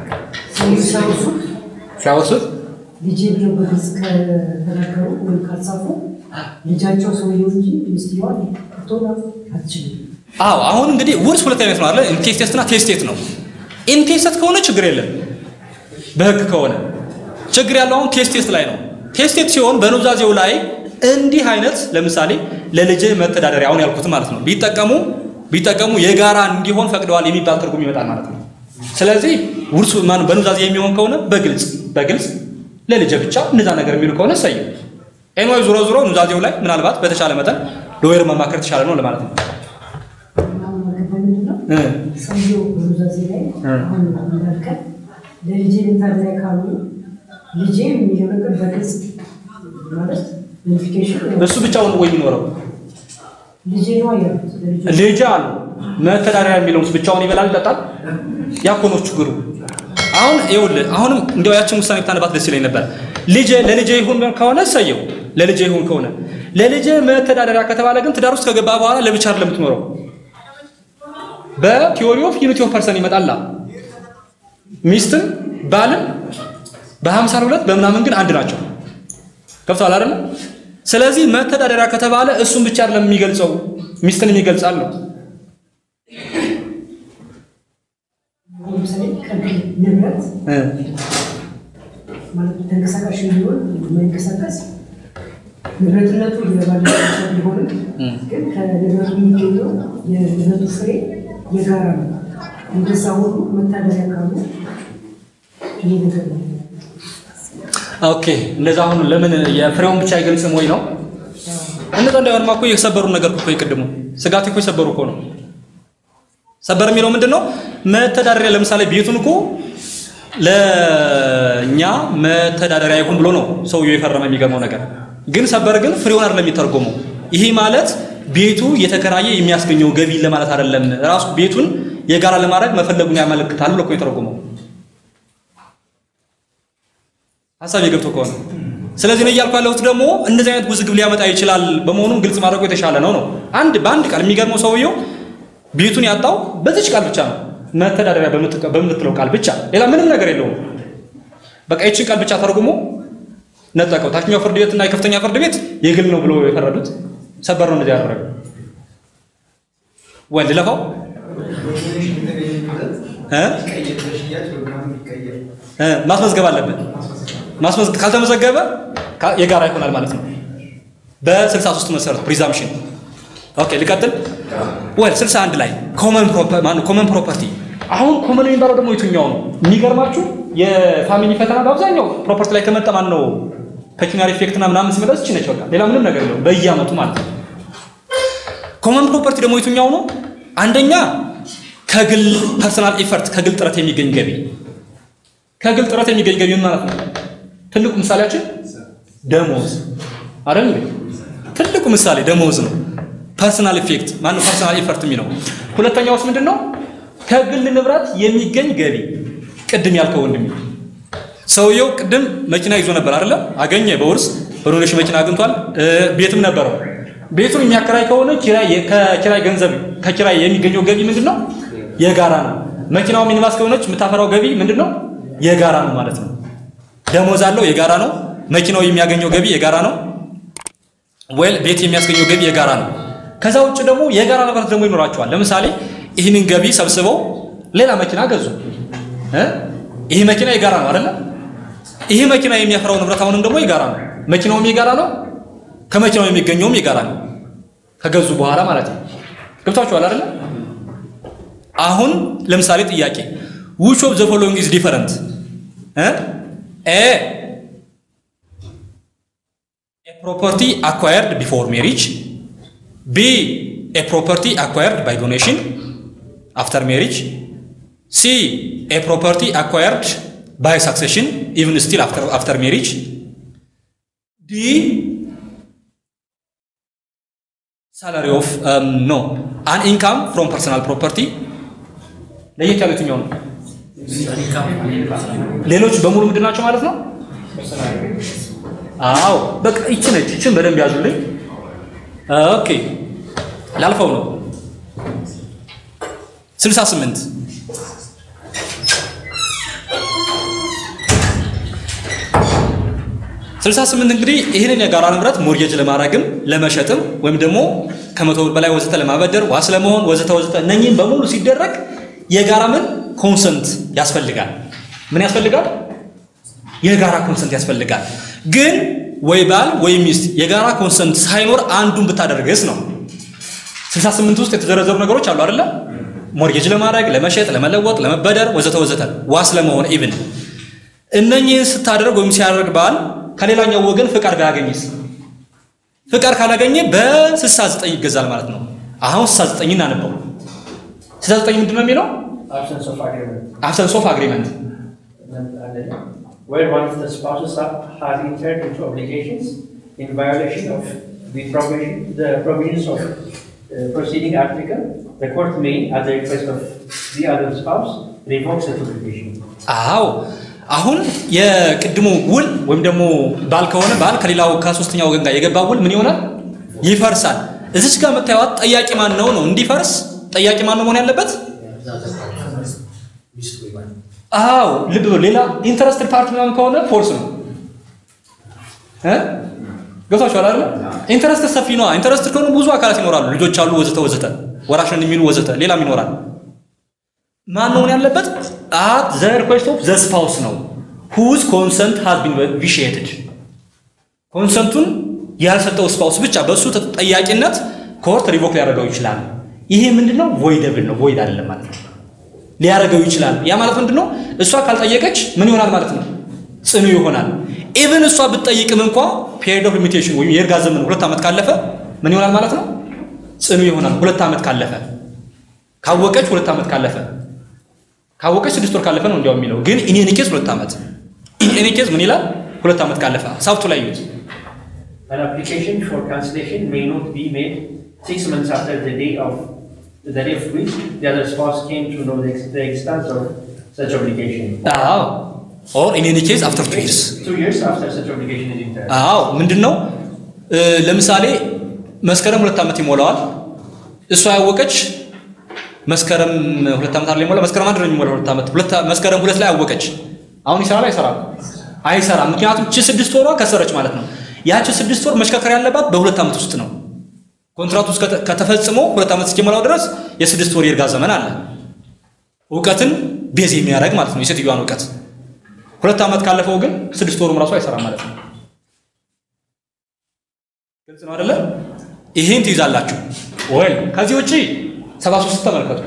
ሲያወሱት ልጄ ብለው በግልጽ ከተናገሩ ወይም ካልጻፉ ልጃቸው ሰውየው እንጂ ሚስትየዋ ልትሆን አትችልም። አዎ አሁን እንግዲህ ውርስ ሁለት አይነት ነው አይደል? ኢንቴስቴት እና ቴስቴት ነው። ኢንቴስቴት ከሆነ ችግር የለም በህግ ከሆነ ችግር ያለው አሁን ቴስቴት ላይ ነው። ቴስቴት ሲሆን በኑዛዜው ላይ እንዲህ አይነት ለምሳሌ ለልጅ መተዳደሪያ አሁን ያልኩት ማለት ነው ቢጠቀሙ ቢጠቀሙ የጋራ እንዲሆን ፈቅደዋል የሚባል ትርጉም ይመጣል ማለት ነው። ስለዚህ ውርሱ ማን በኑዛዜ የሚሆን ከሆነ በግልጽ በግልጽ ለልጅ ብቻ እንደዛ ነገር የሚሉ ከሆነ ሰየው ኤንዋይ ዞሮ ዞሮ ኑዛዜው ላይ ምናልባት በተሻለ መጠን ሎየር መማከር የተሻለ ነው ለማለት ነው። አሁን ያልገባኝ ምንድን ነው እ ሰውየው በኑዛዜ ላይ አሁን እንዳልከን ለልጄ ልታደሪያ ካሉ ልጄ የሚለው ነገር በግልጽ ማለት ቬሪፊኬሽን እሱ ብቻውን ወይ የሚኖረው ልጄ ነው ያሉት ለልጄ ልጅ አሉ መተዳደሪያ የሚለውስ ብቻውን ይበላል ይጠጣል? ያ እኮ ነው ችግሩ። አሁን ይኸውልህ አሁንም እንዲያው ያችን ውሳኔ ብታነባት ደስ ይለኝ ነበር። ልጄ ለልጄ ይሁን ከሆነ እሰየው፣ ለልጄ ይሁን ከሆነ ለልጄ መተዳደሪያ ከተባለ ግን ትዳር ውስጥ ከገባ በኋላ ለብቻ አይደለም የምትኖረው። በቲዮሪ ኦፍ ዩኒቲ ኦፍ ፐርሰን ይመጣላ ሚስትም ባልም በሀምሳ ሁለት በምናምን ግን አንድ ናቸው። ገብቷል አይደለ? ስለዚህ መተዳደሪያ ከተባለ እሱን ብቻ አይደለም የሚገልጸው ሚስትን የሚገልጻል ነው። ለምሳሌ ከግል ንብረት ማለት ተንቀሳቃሽ የሚሆን የማይንቀሳቀስ ንብረትነቱ የባለቤቶች ቢሆንም ግን ከንብረቱ የሚገኘው የንብረቱ ፍሬ የጋራ ነው። እንደዛ ሁሉ መታደሪያ ካሉ ይሄ ነገር ነው። ኦኬ እንደዛ አሁን ለምን የፍሬውን ብቻ አይገልጽም ወይ ነው? እንደዛ እንዳይሆንማ እኮ የሰበሩ ነገር እኮ የቅድሙ ስጋት እኮ የሰበሩ እኮ ነው። ሰበር የሚለው ምንድን ነው? መተዳደሪያ ለምሳሌ ቤቱን እኮ ለእኛ መተዳደሪያ ይሁን ብሎ ነው ሰውየው የፈረመ። የሚገርመው ነገር ግን ሰበር ግን ፍሬውን አይደለም የሚተርጎመው። ይሄ ማለት ቤቱ የተከራየ የሚያስገኘው ገቢ ለማለት አይደለም። ራሱ ቤቱን የጋራ ለማድረግ መፈለጉን ያመለክታል ብሎ እኮ የተረጎመው ሀሳብ የገብቶ ከሆነ ስለዚህ ነው እያልኩ ያለሁት ደግሞ እንደዚህ አይነት ውዝግብ ሊያመጣ ይችላል። በመሆኑም ግልጽ ማድረጉ የተሻለ ነው ነው አንድ በአንድ ቃል የሚገርመው ሰውየው ቤቱን ያጣው በዚች ቃል ብቻ ነው። መተዳደሪያ በምትቀ- በምትለው ቃል ብቻ ሌላ ምንም ነገር የለውም። በቃ ይችን ቃል ብቻ ተርጉሞ ነጠቀው። ታችኛው ፍርድ ቤት እና የከፍተኛ ፍርድ ቤት የግል ነው ብሎ የፈረዱት ሰበር ነው እንደዚህ ያደረገው። ወንድ ለፋው እ እ ማስመዝገብ አለብን። ማስመዝገብ ካልተመዘገበ ካ- የጋራ ይሆናል ማለት ነው። በ63 መሰረት ፕሪዛምፕሽን ኦኬ ልቀጥል። ወል 61 ላይ ኮመን ፕሮፐርቲ ማነው ኮመን ፕሮፐርቲ። አሁን ኮመን የሚባለው ደግሞ የትኛው ነው? የሚገርማችሁ የፋሚሊ ፈተና በአብዛኛው ፕሮፐርቲ ላይ ከመጣ ማን ነው ፔኪናሪ ኢፌክትና ምናምን ሲመጣ እቺ ነች በቃ ሌላ ምንም ነገር የለውም በየአመቱ ማለት ነው። ኮመን ፕሮፐርቲ ደግሞ የትኛው ነው? አንደኛ ከግል ፐርሰናል ኢፈርት ከግል ጥረት የሚገኝ ገቢ ከግል ጥረት የሚገኝ ገቢ ምን ማለት ነው? ትልቁ ምሳሌያችን ደሞዝ አይደል እንዴ? ትልቁ ምሳሌ ደሞዝ ነው። ፐርሰናል ኢፌክት ማነው ፐርሰናል ኢፈርት የሚለው። ሁለተኛውስ ምንድን ነው? ከግል ንብረት የሚገኝ ገቢ። ቅድም ያልከው ወንድሜ ሰውየው ቅድም መኪና ይዞ ነበር አይደለ? አገኘ፣ በውርስ በዶኔሽን መኪና አግኝቷል። እ፣ ቤትም ነበረው። ቤቱን የሚያከራይ ከሆነ ኪራይ ከኪራይ ገንዘብ ከኪራይ የሚገኘው ገቢ ምንድን ነው? የጋራ ነው። መኪናው ሚኒባስ ከሆነች የምታፈራው ገቢ ምንድን ነው? የጋራ ነው ማለት ነው። ደሞዝ አለው፣ የጋራ ነው። መኪናው የሚያገኘው ገቢ የጋራ ነው። ወል ቤት የሚያስገኘው ገቢ የጋራ ነው። ከዛ ውጭ ደግሞ የጋራ ንብረት ደግሞ ይኖራቸዋል። ለምሳሌ ይህንን ገቢ ሰብስበው ሌላ መኪና ገዙ። እ? ይህ መኪና የጋራ ነው አይደለ? ይህ መኪና የሚያፈራው ንብረት አሁንም ደግሞ የጋራ ነው። መኪናውም የጋራ ነው፣ ከመኪናው የሚገኘውም የጋራ ነው። ከገዙ በኋላ ማለት ነው። ገብታችኋል አይደለ? አሁን ለምሳሌ ጥያቄ which of the following is different እ ኤ a property acquired before marriage b a property acquired by donation after marriage c a property acquired by succession even still after after marriage d salary of um, no an income from personal property ለየት ያሉት የትኛው ነው? ሌሎች በሙሉ ምንድን ናቸው ማለት ነው? አዎ በቃ ይቺ ነች። ይችን በደንብ ያዙልኝ። ኦኬ ላልፈው ነው። 68 68 እንግዲህ ይህንን የጋራ ንብረት ሞርጌጅ ለማድረግም ለመሸጥም ወይም ደግሞ ከመቶ ብር በላይ ወዘተ ለማበደር ዋስ ለመሆን ወዘተ ወዘተ እነኚህም በሙሉ ሲደረግ የጋራ ምን ኮንሰንት ያስፈልጋል። ምን ያስፈልጋል? የጋራ ኮንሰንት ያስፈልጋል። ግን ወይ ባል ወይ ሚስት የጋራ ኮንሰንት ሳይኖር አንዱን ብታደርግስ ነው። 68 ውስጥ የተዘረዘሩ ነገሮች አሉ አይደለ? ሞርጌጅ ለማድረግ፣ ለመሸጥ፣ ለመለወጥ፣ ለመበደር ወዘተ ወዘተ ዋስ ለመሆን ኢቭን እነኚህን ስታደርግ ወይም ሲያደርግ ባል ከሌላኛው ወገን ፍቃድ ባያገኝስ? ፍቃድ ካላገኘ በ69 ይገዛል ማለት ነው። አሁን 69 እናነበው። 69 ምንድን ነው የሚለው? Absence of agreement. አብሰንስ ኦፍ አግሪመንት Where one of the spouses ha- has entered into obligations in violation of the provision, the provisions of uh, proceeding article, the court may, at the request of the other spouse, revoke such obligation. አዎ አሁን የቅድሙ ውል ወይም ደግሞ ባል ከሆነ ባል ከሌላው ከሶስተኛ ወገን ጋር የገባ ውል ምን ይሆናል? ይፈርሳል። እዚች ጋር የምታዩት ጠያቂ ማን ነው ነው እንዲፈርስ ጠያቂ ማን ነው መሆን ያለበት? አዎ ልብ በሉ። ሌላ ኢንተረስትድ ፓርቲ ምናምን ከሆነ ፎርስ ነው እ ገብቷችኋል አይደል? ኢንተረስትድ ሰፊ ነዋ። ኢንተረስትድ ከሆኑ ብዙ አካላት ይኖራሉ። ልጆች አሉ፣ ወዘተ ወዘተ፣ ወራሽን የሚሉ ወዘተ፣ ሌላም ይኖራል። ማን ነው መሆን ያለበት? አት ዘ ሪኩዌስት ኦፍ ዘ ስፓውስ ነው ሁዝ ኮንሰንት ሃዝ ቢን ቪሺየትድ ኮንሰንቱን ያልሰጠው ስፓውስ ብቻ በእሱ ተጠያቂነት ኮርት ሪቮክ ሊያደርገው ይችላል። ይሄ ምንድነው? ቮይደብል ነው። ቮይድ አይደለም ማለት ነው። ሊያደርገው ይችላል። ያ ማለት ምንድነው? እሷ ካልጠየቀች ምን ይሆናል ማለት ነው? ጽኑ ይሆናል። ኢቭን እሷ ብትጠይቅም እንኳ ፔሪድ ኦፍ ሊሚቴሽን ወይም የእርጋ ዘመን ሁለት ዓመት ካለፈ ምን ይሆናል ማለት ነው? ጽኑ ይሆናል። ሁለት ዓመት ካለፈ ካወቀች ሁለት ዓመት ካለፈ ካወቀች ስድስት ወር ካለፈ ነው እንዲያው የሚለው ግን ኢን ኤኒ ኬዝ ሁለት ዓመት ኢን ኤኒ ኬዝ ምን ይላል? ሁለት ዓመት ካለፈ ሳብቱ ላይ ይዩት። An application for cancellation may not be made six months after the day of the day of which the other spouse came to know the, ex- the extent of such obligation. አዎ ኦር ኢን ኤኒ ኬዝ አፍተር ቱ ይርስ Two years after such obligation is entered. አዎ ምንድን ነው እ፣ ለምሳሌ መስከረም ሁለት ዓመት ይሞላዋል። እሷ ያወቀች መስከረም ሁለት ዓመት አይደል ይሞላ መስከረም አንድ ነው የሚሞላው ሁለት ዓመት ሁለት መስከረም ሁለት ላይ አወቀች። አሁን ይሰራል አይሰራም? አይሰራም። ምክንያቱም ቺ ስድስት ወሯ ከሰረች ማለት ነው። ያቺ ስድስት ወር መሽከርከር ያለባት በሁለት ዓመት ውስጥ ነው። ኮንትራቱ ውስጥ ከተ- ከተፈጽሞ ሁለት ዓመት እስኪሞላው ድረስ የስድስት ወር የእርጋ ዘመን አለ። እውቀትን ቤዝ የሚያደርግ ማለት ነው የሴትዮዋን እውቀት። ሁለት ዓመት ካለፈው ግን ስድስት ወሩም ራሱ አይሰራም ማለት ነው። ግልጽ ነው አይደለ? ይሄን ትይዛላችሁ ወይ? ከዚህ ውጪ 73 ተመልከቱ።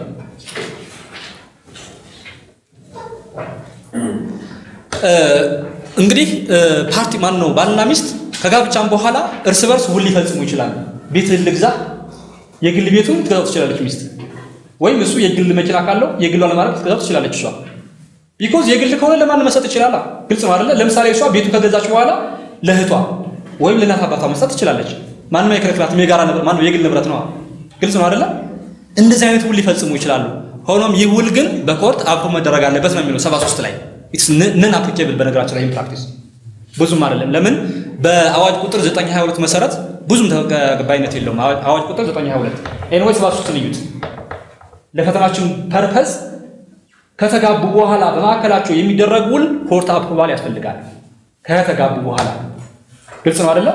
እ፣ እንግዲህ እ፣ ፓርቲ ማን ነው ባልና ሚስት ከጋብቻም በኋላ እርስ በርስ ውል ሊፈጽሙ ይችላሉ። ቤትህን ልግዛ፣ የግል ቤቱን ትገዛው ትችላለች ሚስት፣ ወይም እሱ የግል መኪና ካለው የግሏ ለማድረግ ትገዛው ትችላለች እሷ ቢኮዝ የግል ከሆነ ለማን መስጠት ይችላል? ግልጽ ነው አይደለ? ለምሳሌ እሷ ቤቱ ከገዛች በኋላ ለእህቷ ወይም ለእናት አባቷ መስጠት ትችላለች። ማንም አይከለክላትም። የጋራ ንብረት ማነው የግል ንብረት ነው። ግልጽ ነው አይደለ? እንደዚህ አይነት ውል ሊፈጽሙ ይችላሉ። ሆኖም ይህ ውል ግን በኮርት አፕሮ መደረግ አለበት ነው የሚለው 73 ላይ ኢትስ ነን አፕሊኬብል። በነገራችን ላይ ፕራክቲስ ብዙም አይደለም። ለምን በአዋጅ ቁጥር 922 መሰረት ብዙም ተቀባይነት የለውም። አዋጅ- አዋጅ ቁጥር 922 ኤንዌይ 73 ልዩት ለፈተናችን ፐርፐዝ ከተጋቡ በኋላ በመካከላቸው የሚደረግ ውል ኮርት አፕሩቫል ያስፈልጋል። ከተጋቡ በኋላ ግልጽ ነው አይደለም?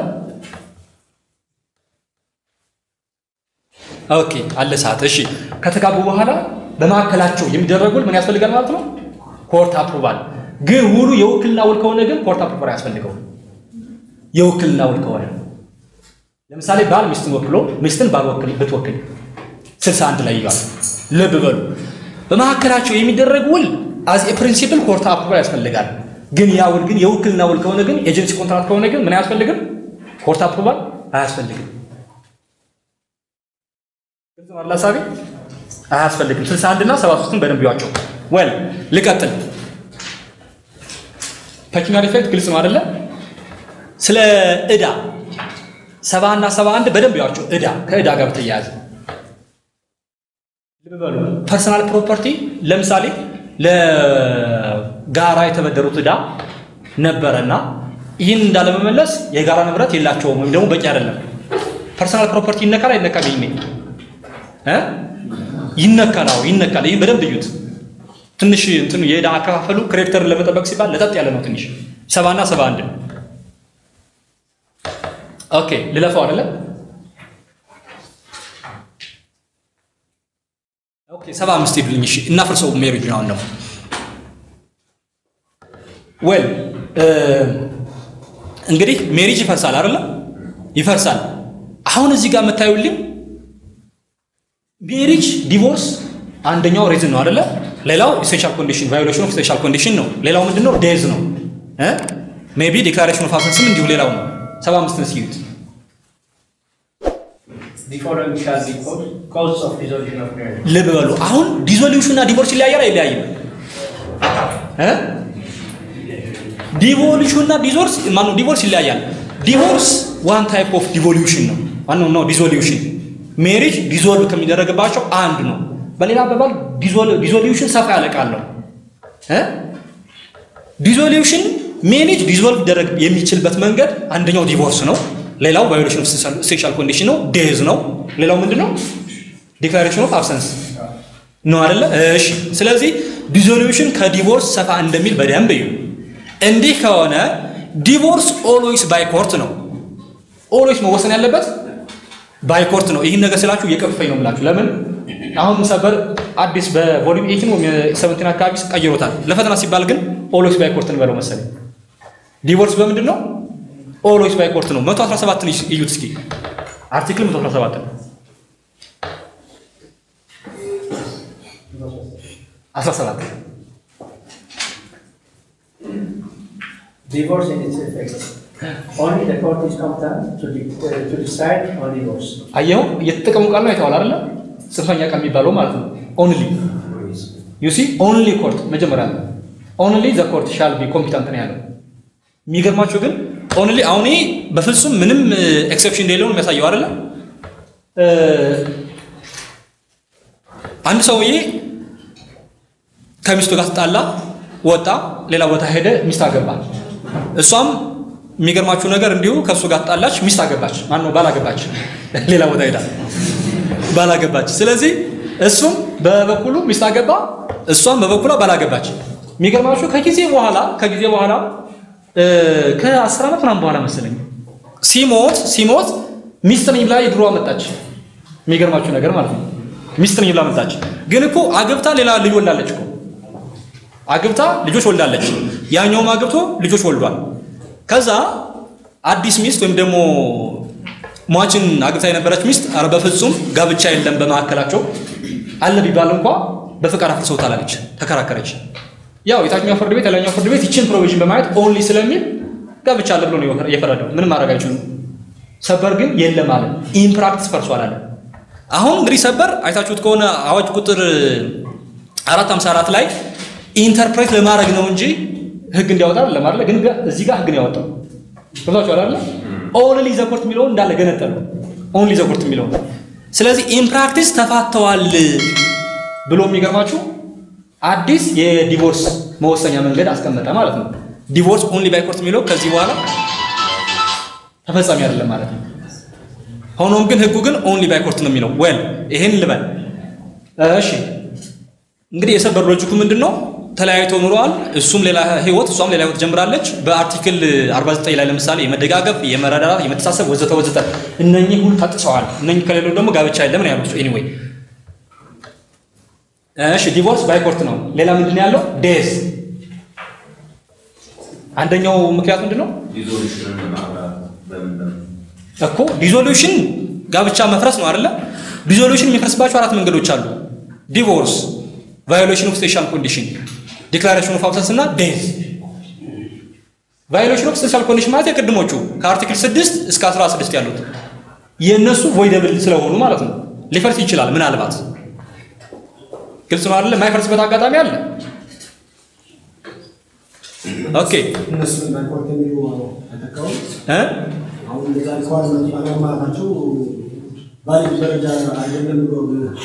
ኦኬ አለ ሰዓት። እሺ ከተጋቡ በኋላ በመካከላቸው የሚደረግ ውል ምን ያስፈልጋል ማለት ነው? ኮርት አፕሩቫል። ግን ውሉ የውክልና ውል ከሆነ ግን ኮርት አፕሩቫል አያስፈልገውም። የውክልና ውል ከሆነ ለምሳሌ ባል ሚስትን ወክሎ ሚስትን ባል ወክል ብትወክል 61 ላይ ይላል። ልብ በሉ በመካከላቸው የሚደረግ ውል አዝ ኤ ፕሪንሲፕል ኮርት አፕሩቫል ያስፈልጋል። ግን ያ ውል ግን የውክልና ውል ከሆነ ግን ኤጀንሲ ኮንትራክት ከሆነ ግን ምን አያስፈልግም? ኮርት አፕሩቫል አያስፈልግም። ግልጽ ነው አይደል ሀሳቤ? አያስፈልግም። 61 እና 73ን በደንብ ይዋቸው። ወል ልቀጥል። ፐኪናሪ ኢፌክት ግልጽ ነው አይደለ? ስለ ዕዳ ሰባ እና ሰባ አንድ በደንብ ይዋቸው። ዕዳ ከዕዳ ጋር በተያያዘ ልብ በሉ። ፐርሰናል ፕሮፐርቲ ለምሳሌ ለጋራ የተበደሩት ዕዳ ነበረና ይህን እንዳለመመለስ የጋራ ንብረት የላቸውም ወይም ደግሞ በቂ አይደለም። ፐርሰናል ፕሮፐርቲ ይነካል አይነካም? ይሄኔ እ ይነካል። አዎ ይነካል። ይህን በደንብ እዩት። ትንሽ እንትኑ የዕዳ አከፋፈሉ ክሬዲተርን ለመጠበቅ ሲባል ለጠጥ ያለ ነው ትንሽ ሰባ እና ሰባ አንድ ኦኬ ልለፈው አይደለ? ኦኬ ሰባ አምስት ሄዱልኝ። እሺ እናፍርሰው ሜሪጅ ነው አሁን ደግሞ ዌል እንግዲህ ሜሪጅ ይፈርሳል አይደለ? ይፈርሳል። አሁን እዚህ ጋር የምታዩልኝ ሜሪጅ ዲቮርስ አንደኛው ሪዝን ነው አይደለ? ሌላው ኢሴንሻል ኮንዲሽን ቫዮሌሽን ኦፍ ኢሴንሻል ኮንዲሽን ነው። ሌላው ምንድነው? ዴዝ ነው እ ሜቢ ዲክላሬሽን ኦፍ አብሰንስም እንዲሁ ሌላው ነው። ሰባ አምስትን እስኪዩት። The following shall be cause- causes of dissolution of marriage. ልብ በሉ። አሁን ዲዞሉሽን እና ዲቮርስ ይለያያል አይለያይም? እ ዲቮሉሽን እና ዲዞርስ ማነው ዲቮርስ ይለያያል። ዲቮርስ ዋን ታይፕ ኦፍ ዲቮሉሽን ነው። ማነው ነው ዲዞሉሽን። ሜሪጅ ዲዞልቭ ከሚደረግባቸው አንድ ነው። በሌላ አባባል ዲዞሉሽን ሰፋ ያለ ቃል ነው። እ ዲዞሉሽን ሜሪጅ ዲዞልቭ ሊደረግ የሚችልበት መንገድ አንደኛው ዲቮርስ ነው። ሌላው ቫዮሌሽን ኦፍ ሴክሹዋል ኮንዲሽን ነው፣ ዴዝ ነው። ሌላው ምንድን ነው? ዲክላሬሽን ኦፍ አብሰንስ ነው አይደለ? እሺ። ስለዚህ ዲዞሉሽን ከዲቮርስ ሰፋ እንደሚል በደንብ እዩ። እንዲህ ከሆነ ዲቮርስ ኦልዌይስ ባይ ኮርት ነው። ኦልዌይስ መወሰን ያለበት ባይ ኮርት ነው። ይህን ነገር ስላችሁ እየቀፈኝ ነው የምላችሁ። ለምን አሁን ሰበር አዲስ በቮሊዩም ኤይቲን ወይም ሰቨንቲን አካባቢ ቀይሮታል። ለፈተና ሲባል ግን ኦልዌይስ ባይ ኮርት እንበለው መሰለኝ። ዲቮርስ በምንድን ነው? ኦልዌይስ ባይ ኮርት ነው። 117ን እዩት እስኪ አርቲክል 117 17 Divorce in its effect. Only the court is competent to, de- uh, to decide on divorce. አየኸው እየተጠቀሙ ቃል ነው አይተዋል አይደለ? ጽንፈኛ ቃል የሚባለው ማለት ነው። ኦንሊ ዩ ሲ ኦንሊ ኮርት መጀመሪያ ነው። ኦንሊ ዘ ኮርት ሻል ቢ ኮምፒታንት ነው ያለው። የሚገርማችሁ ግን ኦንሊ አሁን ይሄ በፍጹም ምንም ኤክሰፕሽን እንደሌለው ነው የሚያሳየው አይደለ? እ አንድ ሰውዬ ከሚስቱ ጋር ተጣላ፣ ወጣ፣ ሌላ ቦታ ሄደ፣ ሚስት አገባ። እሷም የሚገርማችሁ ነገር እንዲሁ ከእሱ ጋር ተጣላች፣ ሚስት አገባች። ማን ነው ባላገባች፣ ሌላ ቦታ ሄዳ ባላገባች። ስለዚህ እሱም በበኩሉ ሚስት አገባ፣ እሷም በበኩሏ ባላገባች። የሚገርማችሁ ከጊዜ በኋላ ከጊዜ በኋላ እ ከአስር ዓመት ምናምን በኋላ መሰለኝ ሲሞት ሲሞት ሚስት ነኝ ብላ የድሮ መጣች። የሚገርማችሁ ነገር ማለት ነው ሚስት ነኝ ብላ መጣች። ግን እኮ አግብታ ሌላ ልጅ ወልዳለች እኮ አግብታ ልጆች ወልዳለች። ያኛውም አግብቶ ልጆች ወልዷል። ከዛ አዲስ ሚስት ወይም ደግሞ ሟችን አግብታ የነበረች ሚስት ኧረ በፍጹም ጋብቻ የለም በመካከላቸው አለ ቢባል እንኳ በፍቃድ አፍርሰውታል አለች፣ ተከራከረች። ያው የታችኛው ፍርድ ቤት የላይኛው ፍርድ ቤት ይችን ፕሮቪዥን በማየት ኦንሊ ስለሚል ጋብቻ አለ ብሎ ነው የፈረደው። ምንም ማድረግ አይችሉም። ሰበር ግን የለም አለ። ኢን ፕራክቲስ ፈርሷል አለ። አሁን እንግዲህ ሰበር አይታችሁት ከሆነ አዋጅ ቁጥር 454 ላይ ኢንተርፕሬት ለማድረግ ነው እንጂ ህግ እንዲያወጣ ለማድረግ ግን እዚህ ጋር ህግ ነው ያወጣው። ገብታችኋል አይደል? ኦንሊ ዘ ኮርት የሚለውን እንዳለ ገነጠለው። ኦንሊ ዘ ኮርት የሚለውን ስለዚህ ኢን ፕራክቲስ ተፋተዋል ብሎ የሚገርማችሁ አዲስ የዲቮርስ መወሰኛ መንገድ አስቀመጠ ማለት ነው። ዲቮርስ ኦንሊ ባይ ኮርት የሚለው ከዚህ በኋላ ተፈጻሚ አይደለም ማለት ነው። ሆኖም ግን ህጉ ግን ኦንሊ ባይ ኮርት ነው የሚለው። ዌል ይሄን ልበል እሺ። እንግዲህ የሰበር ሎጂኩ ምንድን ነው? ተለያይተው ኑረዋል። እሱም ሌላ ህይወት፣ እሷም ሌላ ህይወት ጀምራለች። በአርቲክል 49 ላይ ለምሳሌ የመደጋገፍ፣ የመረዳዳት፣ የመተሳሰብ ወዘተ ወዘተ እነኚህ ሁሉ ታጥሰዋል። እነኚህ ከሌለው ደግሞ ጋብቻ የለም ነው ያሉት። ኤኒዌይ እሺ ዲቮርስ ባይ ኮርት ነው። ሌላ ምንድን ነው ያለው? ዴዝ አንደኛው ምክንያት ምንድን ነው እኮ ዲዞሉሽን ጋብቻ መፍረስ ነው አይደለ? ዲዞሉሽን የሚፈርስባቸው አራት መንገዶች አሉ። ዲቮርስ፣ ቫዮሌሽን ኦፍ ስፔሻል ኮንዲሽን፣ ዲክላሬሽን ኦፍ አብሰንስ እና ዴዝ። ቫዮሌሽን ኦፍ ስፔሻል ኮንዲሽን ማለት የቅድሞቹ ከአርቲክል 6 እስከ 16 ያሉት የእነሱ ቮይደብል ስለሆኑ ማለት ነው። ሊፈርስ ይችላል ምናልባት ግልጽ ነው አይደለ? የማይፈርስበት አጋጣሚ አለ። ኦኬ እነሱ ባይኮርት የሚሉ አይተካውም። እ አሁን እንደዛ ሪኳርመንት አለማለታቸው ባሌ ደረጃ አይደለም ብሎ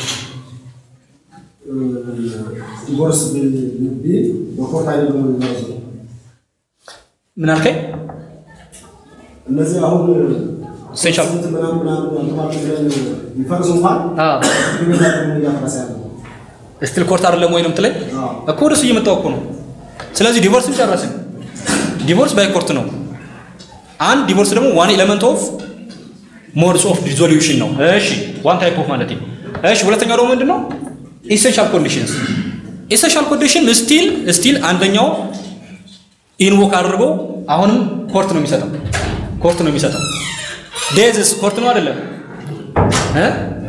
ዲቮርስ ቢል በኮርት አይደለም ብሎ የሚያዙ ምን አልከኝ? እነዚህ አሁን ሴንሻል ስንት ምናምን ምናምን አውቶማቲክ ብለን ቢፈርሱ እንኳን አዎ ግንዛ ደግሞ እያፈረሰ ያለ ነው። ስቲል ኮርት አይደለም ወይ ነው የምትለኝ? አዎ። እኮ ወደሱ እየመጣሁ እኮ ነው። ስለዚህ ዲቮርስን ጨረስን። ዲቮርስ ባይ ኮርት ነው። አንድ ዲቮርስ ደግሞ ዋን ኤሌመንት ኦፍ ሞድስ ኦፍ ዲዞሉሽን ነው። እሺ ዋን ታይፕ ኦፍ ማለት ነው። እሺ ሁለተኛው ደግሞ ምንድን ነው? ኢሴንሻል ኮንዲሽንስ። ኢሴንሻል ኮንዲሽን ስቲል ስቲል አንደኛው ኢንቮክ አድርጎ አሁንም ኮርት ነው የሚሰጠው። ኮርት ነው የሚሰጠው። ዴዝስ ኮርት ነው አይደለም እ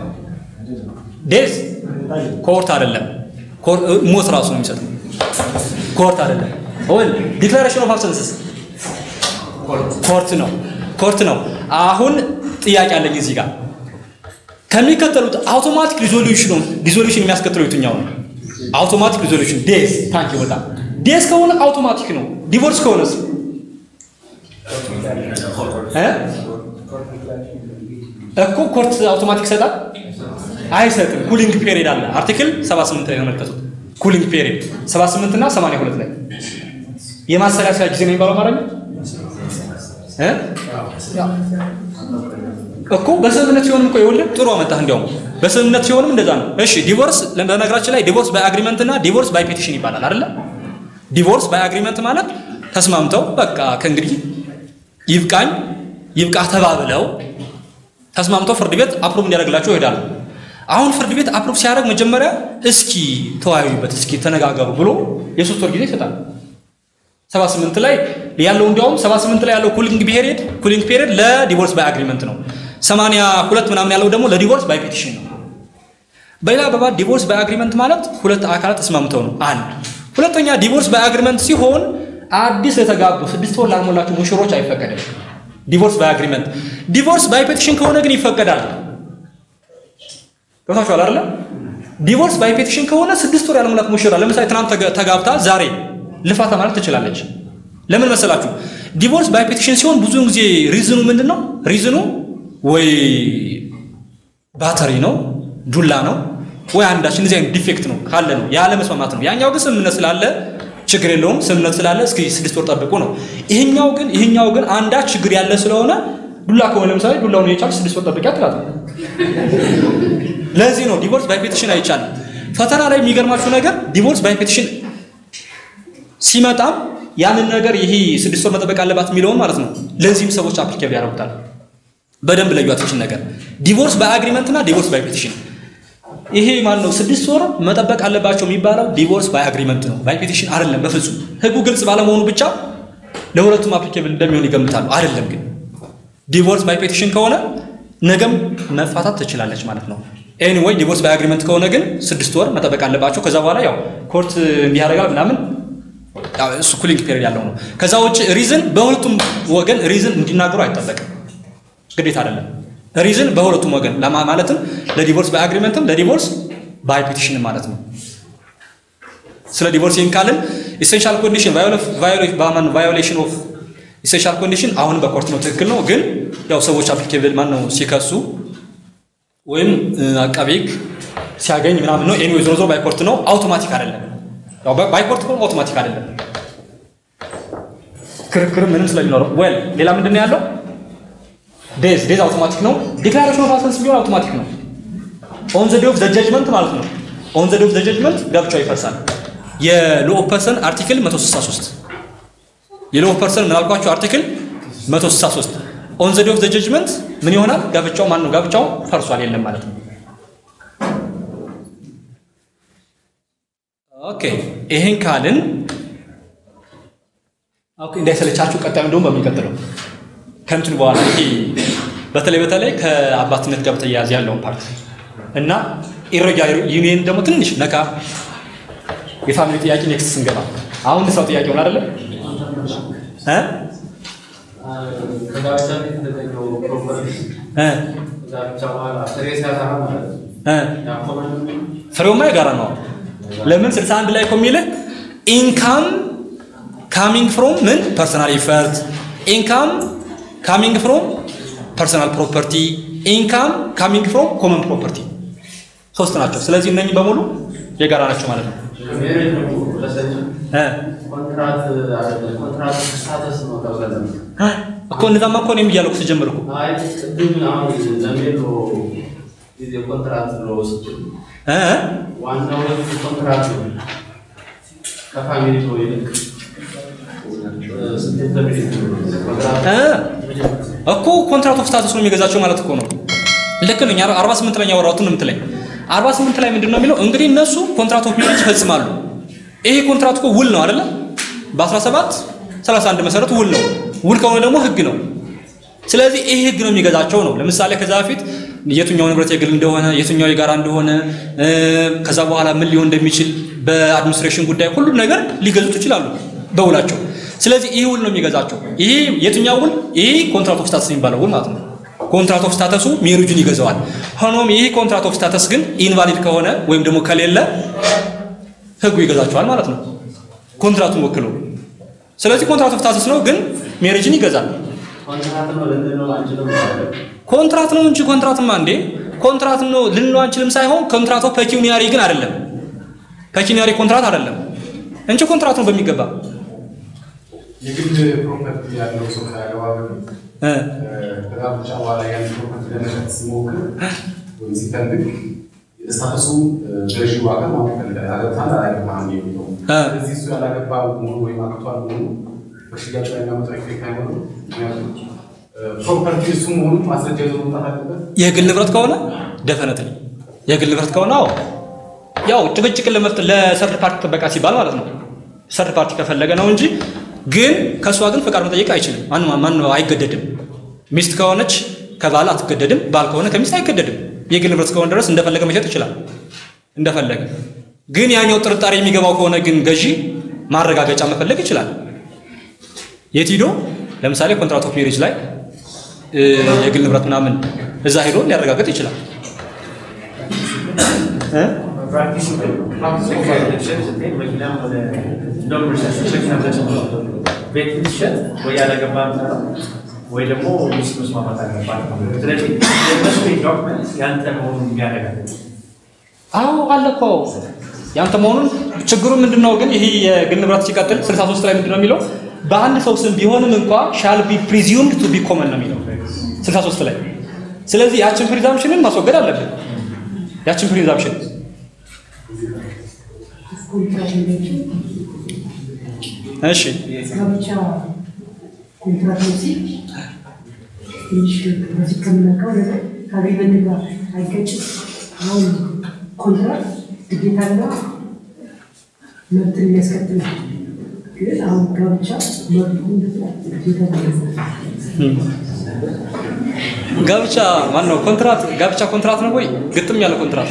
ዴዝ ኮርት አይደለም። ኮር- ሞት ራሱ ነው የሚሰጠው። ኮርት አይደለም። ወል ዲክላሬሽን ኦፍ አብሰንስስ ኮርት ነው። ኮርት ነው። አሁን ጥያቄ አለኝ እዚህ ጋር ከሚከተሉት አውቶማቲክ ሪዞሉሽን ሪዞሉሽን የሚያስከትለው የትኛው ነው? አውቶማቲክ ሪዞሉሽን ዴዝ ታንክ ይወጣ ዴዝ ከሆነ አውቶማቲክ ነው። ዲቮርስ ከሆነስ እ እኮ ኮርት አውቶማቲክ ይሰጣል አይሰጥም። ኩሊንግ ፔሪድ አለ። አርቲክል 78 ላይ ተመልከቱት። ኩሊንግ ፔሪድ 78 እና 82 ላይ የማሰላሰያ ጊዜ ነው የሚባለው ማለት ነው እ እኮ በስምምነት ሲሆንም እኮ ይኸውልህ ጥሩ አመጣህ። እንዲያውም በስምምነት ሲሆንም እንደዛ ነው። እሺ ዲቮርስ በነገራችን ላይ ዲቮርስ ባይ አግሪመንት እና ዲቮርስ ባይ ፔቲሽን ይባላል አይደለ? ዲቮርስ ባይ አግሪመንት ማለት ተስማምተው በቃ ከእንግዲህ ይብቃኝ ይብቃ ተባብለው ተስማምተው ፍርድ ቤት አፕሩቭ እንዲያደርግላቸው ይሄዳሉ። አሁን ፍርድ ቤት አፕሩቭ ሲያደርግ መጀመሪያ እስኪ ተወያዩበት፣ እስኪ ተነጋገሩ ብሎ የሶስት ወር ጊዜ ይሰጣል። 78 ላይ ያለው እንዲያውም 78 ላይ ያለው ኩሊንግ ፔሪድ ኩሊንግ ፔሪድ ለዲቮርስ ባይ አግሪመንት ነው። 82 ምናምን ያለው ደግሞ ለዲቮርስ ባይ ፔቲሽን ነው። በሌላ አባባል ዲቮርስ ባይ አግሪመንት ማለት ሁለት አካላት ተስማምተው ነው። አንድ ሁለተኛ ዲቮርስ ባይ አግሪመንት ሲሆን አዲስ የተጋቡ ስድስት ወር ላልሞላቸው ሙሽሮች አይፈቀድም። ዲቮርስ ባይ አግሪመንት። ዲቮርስ ባይ ፔቲሽን ከሆነ ግን ይፈቀዳል። ገብታችኋል አይደለ? ዲቮርስ ባይ ፔቲሽን ከሆነ ስድስት ወር ያልሞላት ሙሽራ ለምሳሌ ትናንት ተጋ- ተጋብታ ዛሬ ልፋታ ማለት ትችላለች። ለምን መሰላችሁ? ዲቮርስ ባይ ፔቲሽን ሲሆን ብዙውን ጊዜ ሪዝኑ ምንድን ነው? ሪዝኑ ወይ ባተሪ ነው፣ ዱላ ነው፣ ወይ አንዳች እንደዚህ አይነት ዲፌክት ነው ካለ ነው ያለ መስማማት ነው። ያኛው ግን ስምምነት ስላለ ችግር የለውም ስምምነት ስላለ እስኪ ስድስት ወር ጠብቁ ነው። ይሄኛው ግን ይሄኛው ግን አንዳች ችግር ያለ ስለሆነ ዱላ ከሆነ ለምሳሌ ዱላውን የቻልሽ ስድስት ወር ጠብቂያ ትላት። ለዚህ ነው ዲቮርስ ባይ ፔቲሽን አይቻልም። ፈተና ላይ የሚገርማችሁ ነገር ዲቮርስ ባይ ፔቲሽን ሲመጣም ያንን ነገር ይሄ ስድስት ወር መጠበቅ አለባት የሚለውን ማለት ነው። ለዚህም ሰዎች አፕሊኬብል ያደርጉታል። በደንብ ለዩት ይችን ነገር ዲቮርስ ባይ አግሪመንት እና ዲቮርስ ባይ ፔቲሽን። ይሄ ማለት ነው ስድስት ወር መጠበቅ አለባቸው የሚባለው ዲቮርስ ባይ አግሪመንት ነው፣ ባይ ፔቲሽን አይደለም። በፍጹም ህጉ ግልጽ ባለመሆኑ ብቻ ለሁለቱም አፕሊኬብል እንደሚሆን ይገምታሉ። አይደለም ግን ዲቮርስ ባይ ፔቲሽን ከሆነ ነገም መፋታት ትችላለች ማለት ነው። ኤኒዌይ ዲቮርስ ባይ አግሪመንት ከሆነ ግን ስድስት ወር መጠበቅ አለባቸው። ከዛ በኋላ ያው ኮርት እንዲያደርጋል ምናምን ያው እሱ ኩሊንግ ፔሪድ ያለው ነው። ከዛ ውጭ ሪዝን በሁለቱም ወገን ሪዝን እንዲናገሩ አይጠበቅም፣ ግዴታ አይደለም። ሪዝን በሁለቱም ወገን ለማ ማለትም ለዲቮርስ ባይ አግሪመንትም ለዲቮርስ ባይ ፔቲሽን ማለት ነው። ስለ ዲቮርስ ይህን ካልን ኢሴንሻል ኮንዲሽን ቫዮሌሽን ኦፍ ኢሴንሻል ኮንዲሽን አሁንም በኮርት ነው ትክክል ነው። ግን ያው ሰዎች አፕሊኬብል ማን ነው ሲከሱ ወይም አቃቤ ሕግ ሲያገኝ ምናምን ነው። ኤኒዌይ ዞሮ ዞሮ ባይ ኮርት ነው፣ አውቶማቲክ አይደለም። ያው ባይ ኮርት ከሆነ አውቶማቲክ አይደለም። ክርክር ምንም ስለሚኖረው ወል ሌላ ምንድን ነው ያለው? ዴዝ ዴዝ አውቶማቲክ ነው። ዲክላሬሽን ኦፍ አሰንስ ቢሆን አውቶማቲክ ነው። ኦን ዘ ዴይ ኦፍ ዘ ጀጅመንት ማለት ነው። ኦን ዘ ዴይ ኦፍ ዘ ጀጅመንት ጋብቻው ይፈርሳል። የሎ ኦፍ ፐርሰን አርቲክል 163 የሎ ኦፍ ፐርሰን ምን አልኳችሁ? አርቲክል 163 ኦን ዘ ዴይ ኦፍ ዘ ጀጅመንት ምን ይሆናል? ጋብቻው ማን ነው? ጋብቻው ፈርሷል የለም ማለት ነው። ኦኬ ይሄን ካልን ኦኬ እንዳይሰለቻችሁ ቀጣዩ እንደውም በሚቀጥለው ከእንትን በኋላ ይሄ በተለይ በተለይ ከአባትነት ጋር በተያያዘ ያለውን ፓርት እና ኢሬጊላር ዩኒየን ደግሞ ትንሽ ነካ የፋሚሊ ጥያቄ ኔክስት ስንገባ አሁን ሰው ጥያቄውን አይደለም እ ከጋብቻ በፊት የተገኘው ፕሮፐርቲ እ ጋብቻ በኋላ ፍሬ ሲያፈራ ማለት ነው። እ ያ ኮመን ፍሬውማ የጋራ ነው። ለምን 61 ላይ እኮ የሚልህ ኢንካም ካሚንግ ፍሮም ምን ፐርሰናል ኢፈርት ኢንካም ካሚንግ ፍሮም ፐርሰናል ፕሮፐርቲ ኢንካም ካሚንግ ፍሮም ኮመን ፕሮፐርቲ ሶስት ናቸው። ስለዚህ እነኚህ በሙሉ የጋራ ናቸው ማለት ነው። ሜሬጅ ደግሞ ለሰች እ ኮንትራት አይደለም ኮንትራት ስታተስ ነው ተብለን እኮ እነዛማ እኮ እኔም እያልኩ ስጀምር እኮ አይ ቅድም አሁን ለሜሎ ጊዜ ኮንትራት ነው ስትል እ ዋናው ለሱ ኮንትራት ነው ከፋሚሊ ሰው ይልቅ ስንት በፊት ኮንትራት እ እኮ ኮንትራት ኦፍ ስታተስ ነው የሚገዛቸው ማለት እኮ ነው። ልክ ነኝ። 48 ላይ ያወራሁትን ነው የምትለኝ። 48 ላይ ምንድን ነው የሚለው? እንግዲህ እነሱ ኮንትራት ኦፍ ሜሬጅ ይፈጽማሉ። ይሄ ኮንትራት እኮ ውል ነው አይደለ? በ17 31 መሰረት ውል ነው። ውል ከሆነ ደግሞ ህግ ነው። ስለዚህ ይሄ ህግ ነው የሚገዛቸው ነው። ለምሳሌ ከዛ በፊት የትኛው ንብረት የግል እንደሆነ የትኛው የጋራ እንደሆነ እ፣ ከዛ በኋላ ምን ሊሆን እንደሚችል በአድሚኒስትሬሽን ጉዳይ ሁሉም ነገር ሊገዙት ይችላሉ በውላቸው። ስለዚህ ይህ ውል ነው የሚገዛቸው። ይሄ የትኛው ውል? ይሄ ኮንትራት ኦፍ ስታተስ የሚባለው ውል ማለት ነው። ኮንትራት ኦፍ ስታተሱ ሜሪጁን ይገዛዋል። ሆኖም ይህ ኮንትራት ኦፍ ስታተስ ግን ኢንቫሊድ ከሆነ ወይም ደግሞ ከሌለ ህጉ ይገዛቸዋል ማለት ነው፣ ኮንትራቱን ወክሎ። ስለዚህ ኮንትራት ኦፍ ስታተስ ነው፣ ግን ሜሪጅን ይገዛል። ኮንትራት ነው ልንለው አንችልም ማለት ነው። ኮንትራት ነው እንጂ ኮንትራትማ እንዴ ኮንትራት ነው ልንለው አንችልም ሳይሆን ኮንትራት ኦፍ ፔኪዩኒያሪ ግን አይደለም። ፔኪዩኒያሪ ኮንትራት አይደለም እንጂ ኮንትራት ነው በሚገባ የግል ፕሮፐርቲ ያለው ሰው ካያገባ በፊት እ ከጋብቻ በኋላ ያን ፕሮፐርቲ ለመሸጥ ሲሞክር ወይም ሲፈልግ ስታተሱ ገዢ ዋጋ ማወቅ ይፈልጋል። አገብታል አላገባህም የሚለው እ ስለዚህ እሱ ያላገባ መሆኑ ወይም አግብቷል መሆኑ በሽያጭ ላይ የሚያመጣው ኢፌክት አይኖርም። ምክንያቱም ፕሮፐርቲ እሱ መሆኑ ማስረጃ ይዞ መምጣት አለበት። የግል ንብረት ከሆነ ደፈነትሊ የግል ንብረት ከሆነ አዎ ያው ጭቅጭቅን ለመፍት ለሰርድ ፓርቲ ጥበቃ ሲባል ማለት ነው። ሰርድ ፓርቲ ከፈለገ ነው እንጂ ግን ከእሷ ግን ፈቃድ መጠየቅ አይችልም። ማን ማን አይገደድም። ሚስት ከሆነች ከባል አትገደድም። ባል ከሆነ ከሚስት አይገደድም። የግል ንብረት ከሆነ ድረስ እንደፈለገ መሸጥ ይችላል። እንደፈለገ ግን ያኛው ጥርጣሬ የሚገባው ከሆነ ግን ገዢ ማረጋገጫ መፈለግ ይችላል። የት ሂዶ ለምሳሌ ኮንትራት ኦፍ ሜሬጅ ላይ እ፣ የግል ንብረት ምናምን እዛ ሄዶ ሊያረጋግጥ ይችላል። እ? ፕራክቲስ መኪናም ሆነ እንደውም መኪና ቤት ብትሸጥ ወይ ያላገባም ነው ወይ ደግሞ ሚስት መስማማት አለባት። ስለዚህ የእነሱ ዶክመንት ያንተ መሆኑን የሚያረጋግጥ አዎ አለ እኮ ያንተ መሆኑን። ችግሩ ምንድን ነው ግን ይሄ የግል ንብረት ሲቀጥል 63 ላይ ምንድን ነው የሚለው? በአንድ ሰው ስም ቢሆንም እንኳ ሻል ቢ ፕሪዚዩምድ ቱ ቢ ኮመን ነው የሚለው 63 ላይ። ስለዚህ ያችን ፕሪዛምፕሽንን ማስወገድ አለብን። ያችን ፕሪዛምፕሽን ኮንትራት የሚለችው እሺ ጋብቻ ኮንትራት ነው ሲል ትንሽ በፊት ከምናውቀው ነገር ከአግሪመንት ጋር አይገጭም። አሁን ኮንትራት ግዴታና መብትን የሚያስከትል ነው። ግን አሁን ጋብቻ መብቱ ግዴታ ጋብቻ ማን ነው? ኮንትራት ጋብቻ ኮንትራት ነው ወይ? ግጥም ያለ ኮንትራት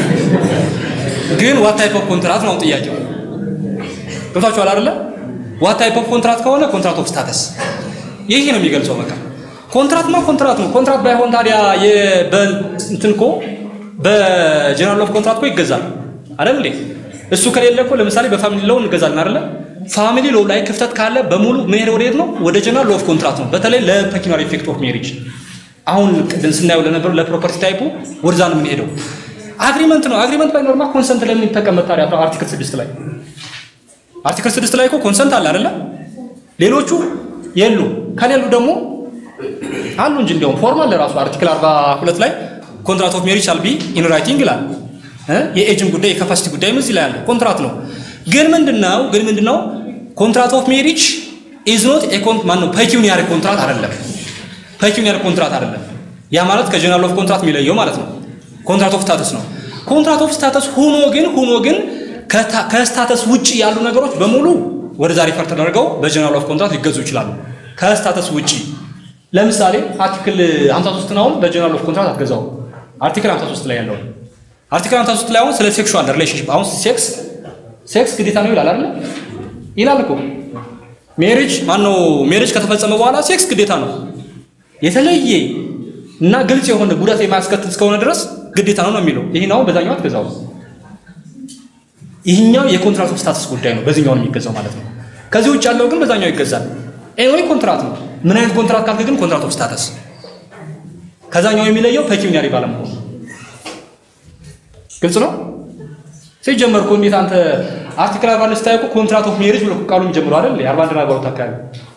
ግን ዋት ታይፕ ኦፍ ኮንትራት ነው ጥያቄው። ገብታችኋል አይደለ? ዋት ታይፕ ኦፍ ኮንትራት ከሆነ ኮንትራት ኦፍ ስታተስ ይሄ ነው የሚገልጸው። በቃ ኮንትራትማ ኮንትራት ነው። ኮንትራት ባይሆን ታዲያ እንትን እኮ በጀነራል ኦፍ ኮንትራት እኮ ይገዛል አይደል እንዴ? እሱ ከሌለ እኮ ለምሳሌ በፋሚሊ ሎው እንገዛለን አይደለ? ፋሚሊ ሎው ላይ ክፍተት ካለ በሙሉ ምን ሄደ ወዴት ነው? ወደ ጀነራል ኦፍ ኮንትራት ነው። በተለይ ለፔኪናሪ ኢፌክት ኦፍ ሜሪጅ አሁን ቅድም ስናየው ለነበረው ለፕሮፐርቲ ታይፑ ወደዛ ነው የምንሄደው። አግሪመንት ነው። አግሪመንት ባይኖርማ ኮንሰንት ለምን ይጠቀመጥ ታዲያ? አርቲክል ስድስት ላይ አርቲክል ስድስት ላይ እኮ ኮንሰንት አለ አይደለ? ሌሎቹ የሉ። ከሌሉ ደግሞ አሉ እንጂ እንዲያውም ፎርማል ለራሱ አርቲክል 42 ላይ ኮንትራት ኦፍ ሜሪጅ ሻል ቢ ኢን ራይቲንግ ይላል። እ የኤጅም ጉዳይ የካፓሲቲ ጉዳይም እዚህ ላይ አለ። ኮንትራት ነው። ግን ምንድነው ግን ምንድነው ኮንትራት ኦፍ ሜሪጅ ኢዝ ኖት ኤ ኮንት ማን ነው ፔኪዩኒያሪ ኮንትራት አይደለም። ፔኪዩኒያሪ ኮንትራት አይደለም። ያ ማለት ከጀነራል ኦፍ ኮንትራት የሚለየው ማለት ነው። ኮንትራት ኦፍ ስታተስ ነው። ኮንትራት ኦፍ ስታተስ ሆኖ ግን ሆኖ ግን ከስታተስ ውጪ ያሉ ነገሮች በሙሉ ወደዛ ሪፈር ተደርገው በጀነራል ኦፍ ኮንትራት ሊገዙ ይችላሉ። ከስታተስ ውጪ ለምሳሌ አርቲክል 53 ነው በጀነራል ኦፍ ኮንትራት አትገዛው። አርቲክል 53 ላይ ያለው አርቲክል 53 ላይ አሁን ስለ ሴክሹዋል ሪሌሽንሺፕ አሁን ሴክስ ሴክስ ግዴታ ነው ይላል አይደል? ይላል እኮ ሜሪጅ ማነው ሜሪጅ ከተፈጸመ በኋላ ሴክስ ግዴታ ነው። የተለየ እና ግልጽ የሆነ ጉዳት የማያስከትል እስከሆነ ድረስ ግዴታ ነው ነው የሚለው። ይህኛው በዛኛው አትገዛው። ይህኛው የኮንትራት ኦፍ ስታተስ ጉዳይ ነው፣ በዚህኛው ነው የሚገዛው ማለት ነው። ከዚህ ውጭ ያለው ግን በዛኛው ይገዛል። ኤኒዌይ ኮንትራት ነው። ምን አይነት ኮንትራት ካልክ ግን ኮንትራት ኦፍ ስታተስ ከዛኛው የሚለየው ፔኪዩኒያሪ ባለመሆኑ ግልጽ ነው። ሲጀመር እኮ እንዴት አንተ አርቲክል አርባ አንድ ስታይ እኮ ኮንትራት ኦፍ ሜሪጅ ብሎ ቃሉ የሚጀምረው አይደል? የአርባ አንድ አርባ ሁለት አካባቢ